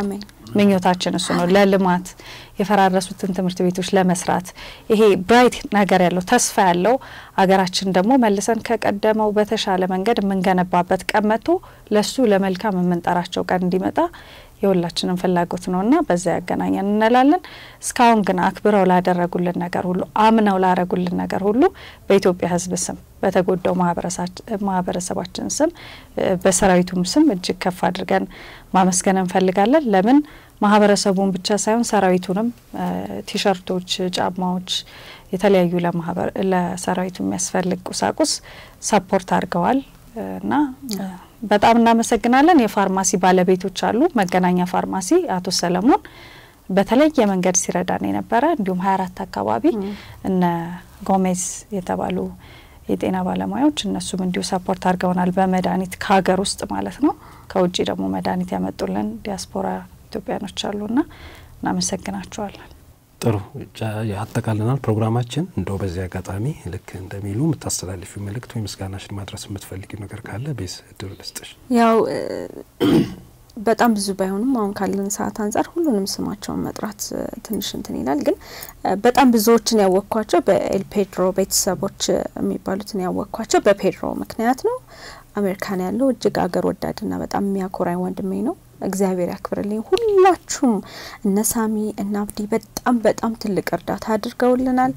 ምኞታችን እሱ ነው። ለልማት የፈራረሱትን ትምህርት ቤቶች ለመስራት ይሄ ብራይት ነገር ያለው ተስፋ ያለው አገራችን ደግሞ መልሰን ከቀደመው በተሻለ መንገድ የምንገነባበት ቀን መጥቶ ለሱ ለመልካም የምንጠራቸው ቀን እንዲመጣ የሁላችንም ፍላጎት ነውና በዛ ያገናኘን እንላለን። እስካሁን ግን አክብረው ላደረጉልን ነገር ሁሉ አምነው ላደረጉልን ነገር ሁሉ በኢትዮጵያ ሕዝብ ስም በተጎዳው ማህበረሰባችን ስም በሰራዊቱም ስም እጅግ ከፍ አድርገን ማመስገን እንፈልጋለን። ለምን ማህበረሰቡን ብቻ ሳይሆን ሰራዊቱንም ቲሸርቶች፣ ጫማዎች፣ የተለያዩ ለሰራዊቱ የሚያስፈልግ ቁሳቁስ ሰፖርት አድርገዋል እና በጣም እናመሰግናለን። የፋርማሲ ባለቤቶች አሉ። መገናኛ ፋርማሲ አቶ ሰለሞን በተለየ መንገድ ሲረዳን የነበረ እንዲሁም ሀያ አራት አካባቢ እነ ጎሜዝ የተባሉ የጤና ባለሙያዎች እነሱም እንዲሁ ሰፖርት አድርገውናል በመድኃኒት ከሀገር ውስጥ ማለት ነው። ከውጭ ደግሞ መድኃኒት ያመጡልን ዲያስፖራ ኢትዮጵያኖች አሉና እናመሰግናቸዋለን። ጥሩ ያጠቃልናል ፕሮግራማችን። እንደው በዚህ አጋጣሚ ልክ እንደሚሉ የምታስተላልፊው መልእክት ወይ ምስጋናሽን ማድረስ የምትፈልጊው ነገር ካለ ቤዝ እድሉ ልስጥሽ። ያው በጣም ብዙ ባይሆንም አሁን ካለን ሰዓት አንጻር ሁሉንም ስማቸውን መጥራት ትንሽ እንትን ይላል። ግን በጣም ብዙዎችን ያወቅኳቸው በኤል ፔድሮ ቤተሰቦች የሚባሉትን ያወቅኳቸው በፔድሮ ምክንያት ነው። አሜሪካን ያለው እጅግ አገር ወዳድና በጣም የሚያኮራኝ ወንድሜ ነው። እግዚአብሔር ያክብርልኝ። ሁላችሁም እነ ሳሚ እነ አብዲ በጣም በጣም ትልቅ እርዳታ አድርገውልናል።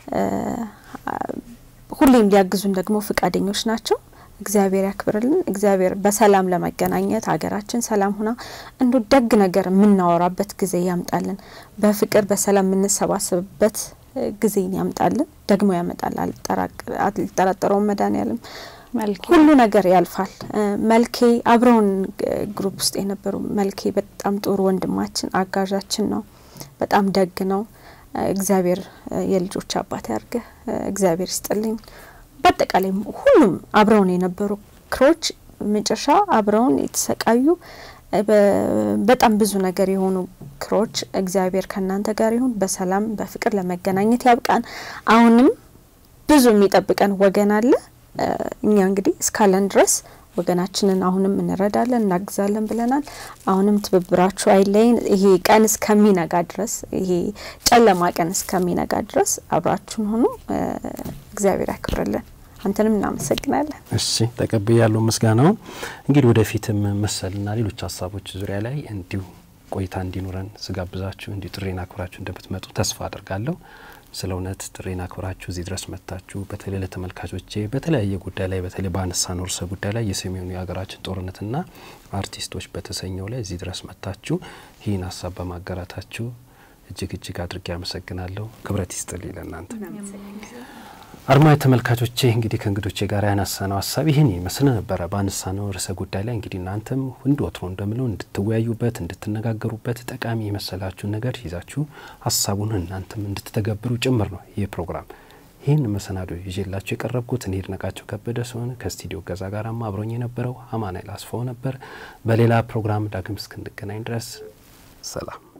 ሁሌም ሊያግዙን ደግሞ ፍቃደኞች ናቸው። እግዚአብሔር ያክብርልን። እግዚአብሔር በሰላም ለመገናኘት ሀገራችን ሰላም ሁና እንዶ ደግ ነገር የምናወራበት ጊዜ ያምጣልን። በፍቅር በሰላም የምንሰባሰብበት ጊዜን ያምጣልን። ደግሞ ያመጣል። አልጠራጠረውም መድኃኒዓለም ሁሉ ነገር ያልፋል። መልኬ አብረውን ግሩፕ ውስጥ የነበሩ መልኬ በጣም ጥሩ ወንድማችን አጋዣችን ነው። በጣም ደግ ነው። እግዚአብሔር የልጆች አባት ያርገህ። እግዚአብሔር ይስጥልኝ። በአጠቃላይ ሁሉም አብረውን የነበሩ ክሮች መጨረሻ አብረውን የተሰቃዩ በጣም ብዙ ነገር የሆኑ ክሮች እግዚአብሔር ከእናንተ ጋር ይሁን። በሰላም በፍቅር ለመገናኘት ያብቃን። አሁንም ብዙ የሚጠብቀን ወገን አለ። እኛ እንግዲህ እስካለን ድረስ ወገናችንን አሁንም እንረዳለን፣ እናግዛለን ብለናል። አሁንም ትብብራችሁ አይለይን። ይሄ ቀን እስከሚነጋ ድረስ ይሄ ጨለማ ቀን እስከሚነጋ ድረስ አብራችሁን ሆኑ። እግዚአብሔር ያክብርልን። አንተንም እናመሰግናለን። እሺ ተቀብዬ ያለው ምስጋናውን እንግዲህ ወደፊትም መሰልና ሌሎች ሀሳቦች ዙሪያ ላይ እንዲሁ ቆይታ እንዲኖረን ስጋብዛችሁ እንዲሁ ጥሬን አክብራችሁ እንደምትመጡ ተስፋ አድርጋለሁ። ስለ እውነት ጥሬን አክብራችሁ እዚህ ድረስ መጥታችሁ በተለይ ለተመልካቾቼ በተለያየ ጉዳይ ላይ በተለይ በአነሳነው ርዕሰ ጉዳይ ላይ የሰሜኑ የሀገራችን ጦርነትና አርቲስቶች በተሰኘው ላይ እዚህ ድረስ መጥታችሁ ይህን ሀሳብ በማጋራታችሁ እጅግ እጅግ አድርጌ አመሰግናለሁ። ክብረት ይስጥልኝ ለእናንተ። አድማጭ ተመልካቾቼ እንግዲህ ከእንግዶቼ ጋር ያነሳነው ሀሳብ ይህን ይመስል ነበረ። ባነሳነው ርዕሰ ጉዳይ ላይ እንግዲህ እናንተም እንደ ወትሮ እንደምለው እንድትወያዩበት፣ እንድትነጋገሩበት ጠቃሚ የመሰላችሁን ነገር ይዛችሁ ሀሳቡን እናንተም እንድትተገብሩ ጭምር ነው ይህ ፕሮግራም። ይህን መሰናዶ ይዤላችሁ የቀረብኩት እኔ ይድነቃቸው ከበደ ሲሆን ከስቱዲዮ ገዛ ጋራማ አብሮኝ የነበረው አማኑኤል አስፋው ነበር። በሌላ ፕሮግራም ዳግም እስክንገናኝ ድረስ ሰላም።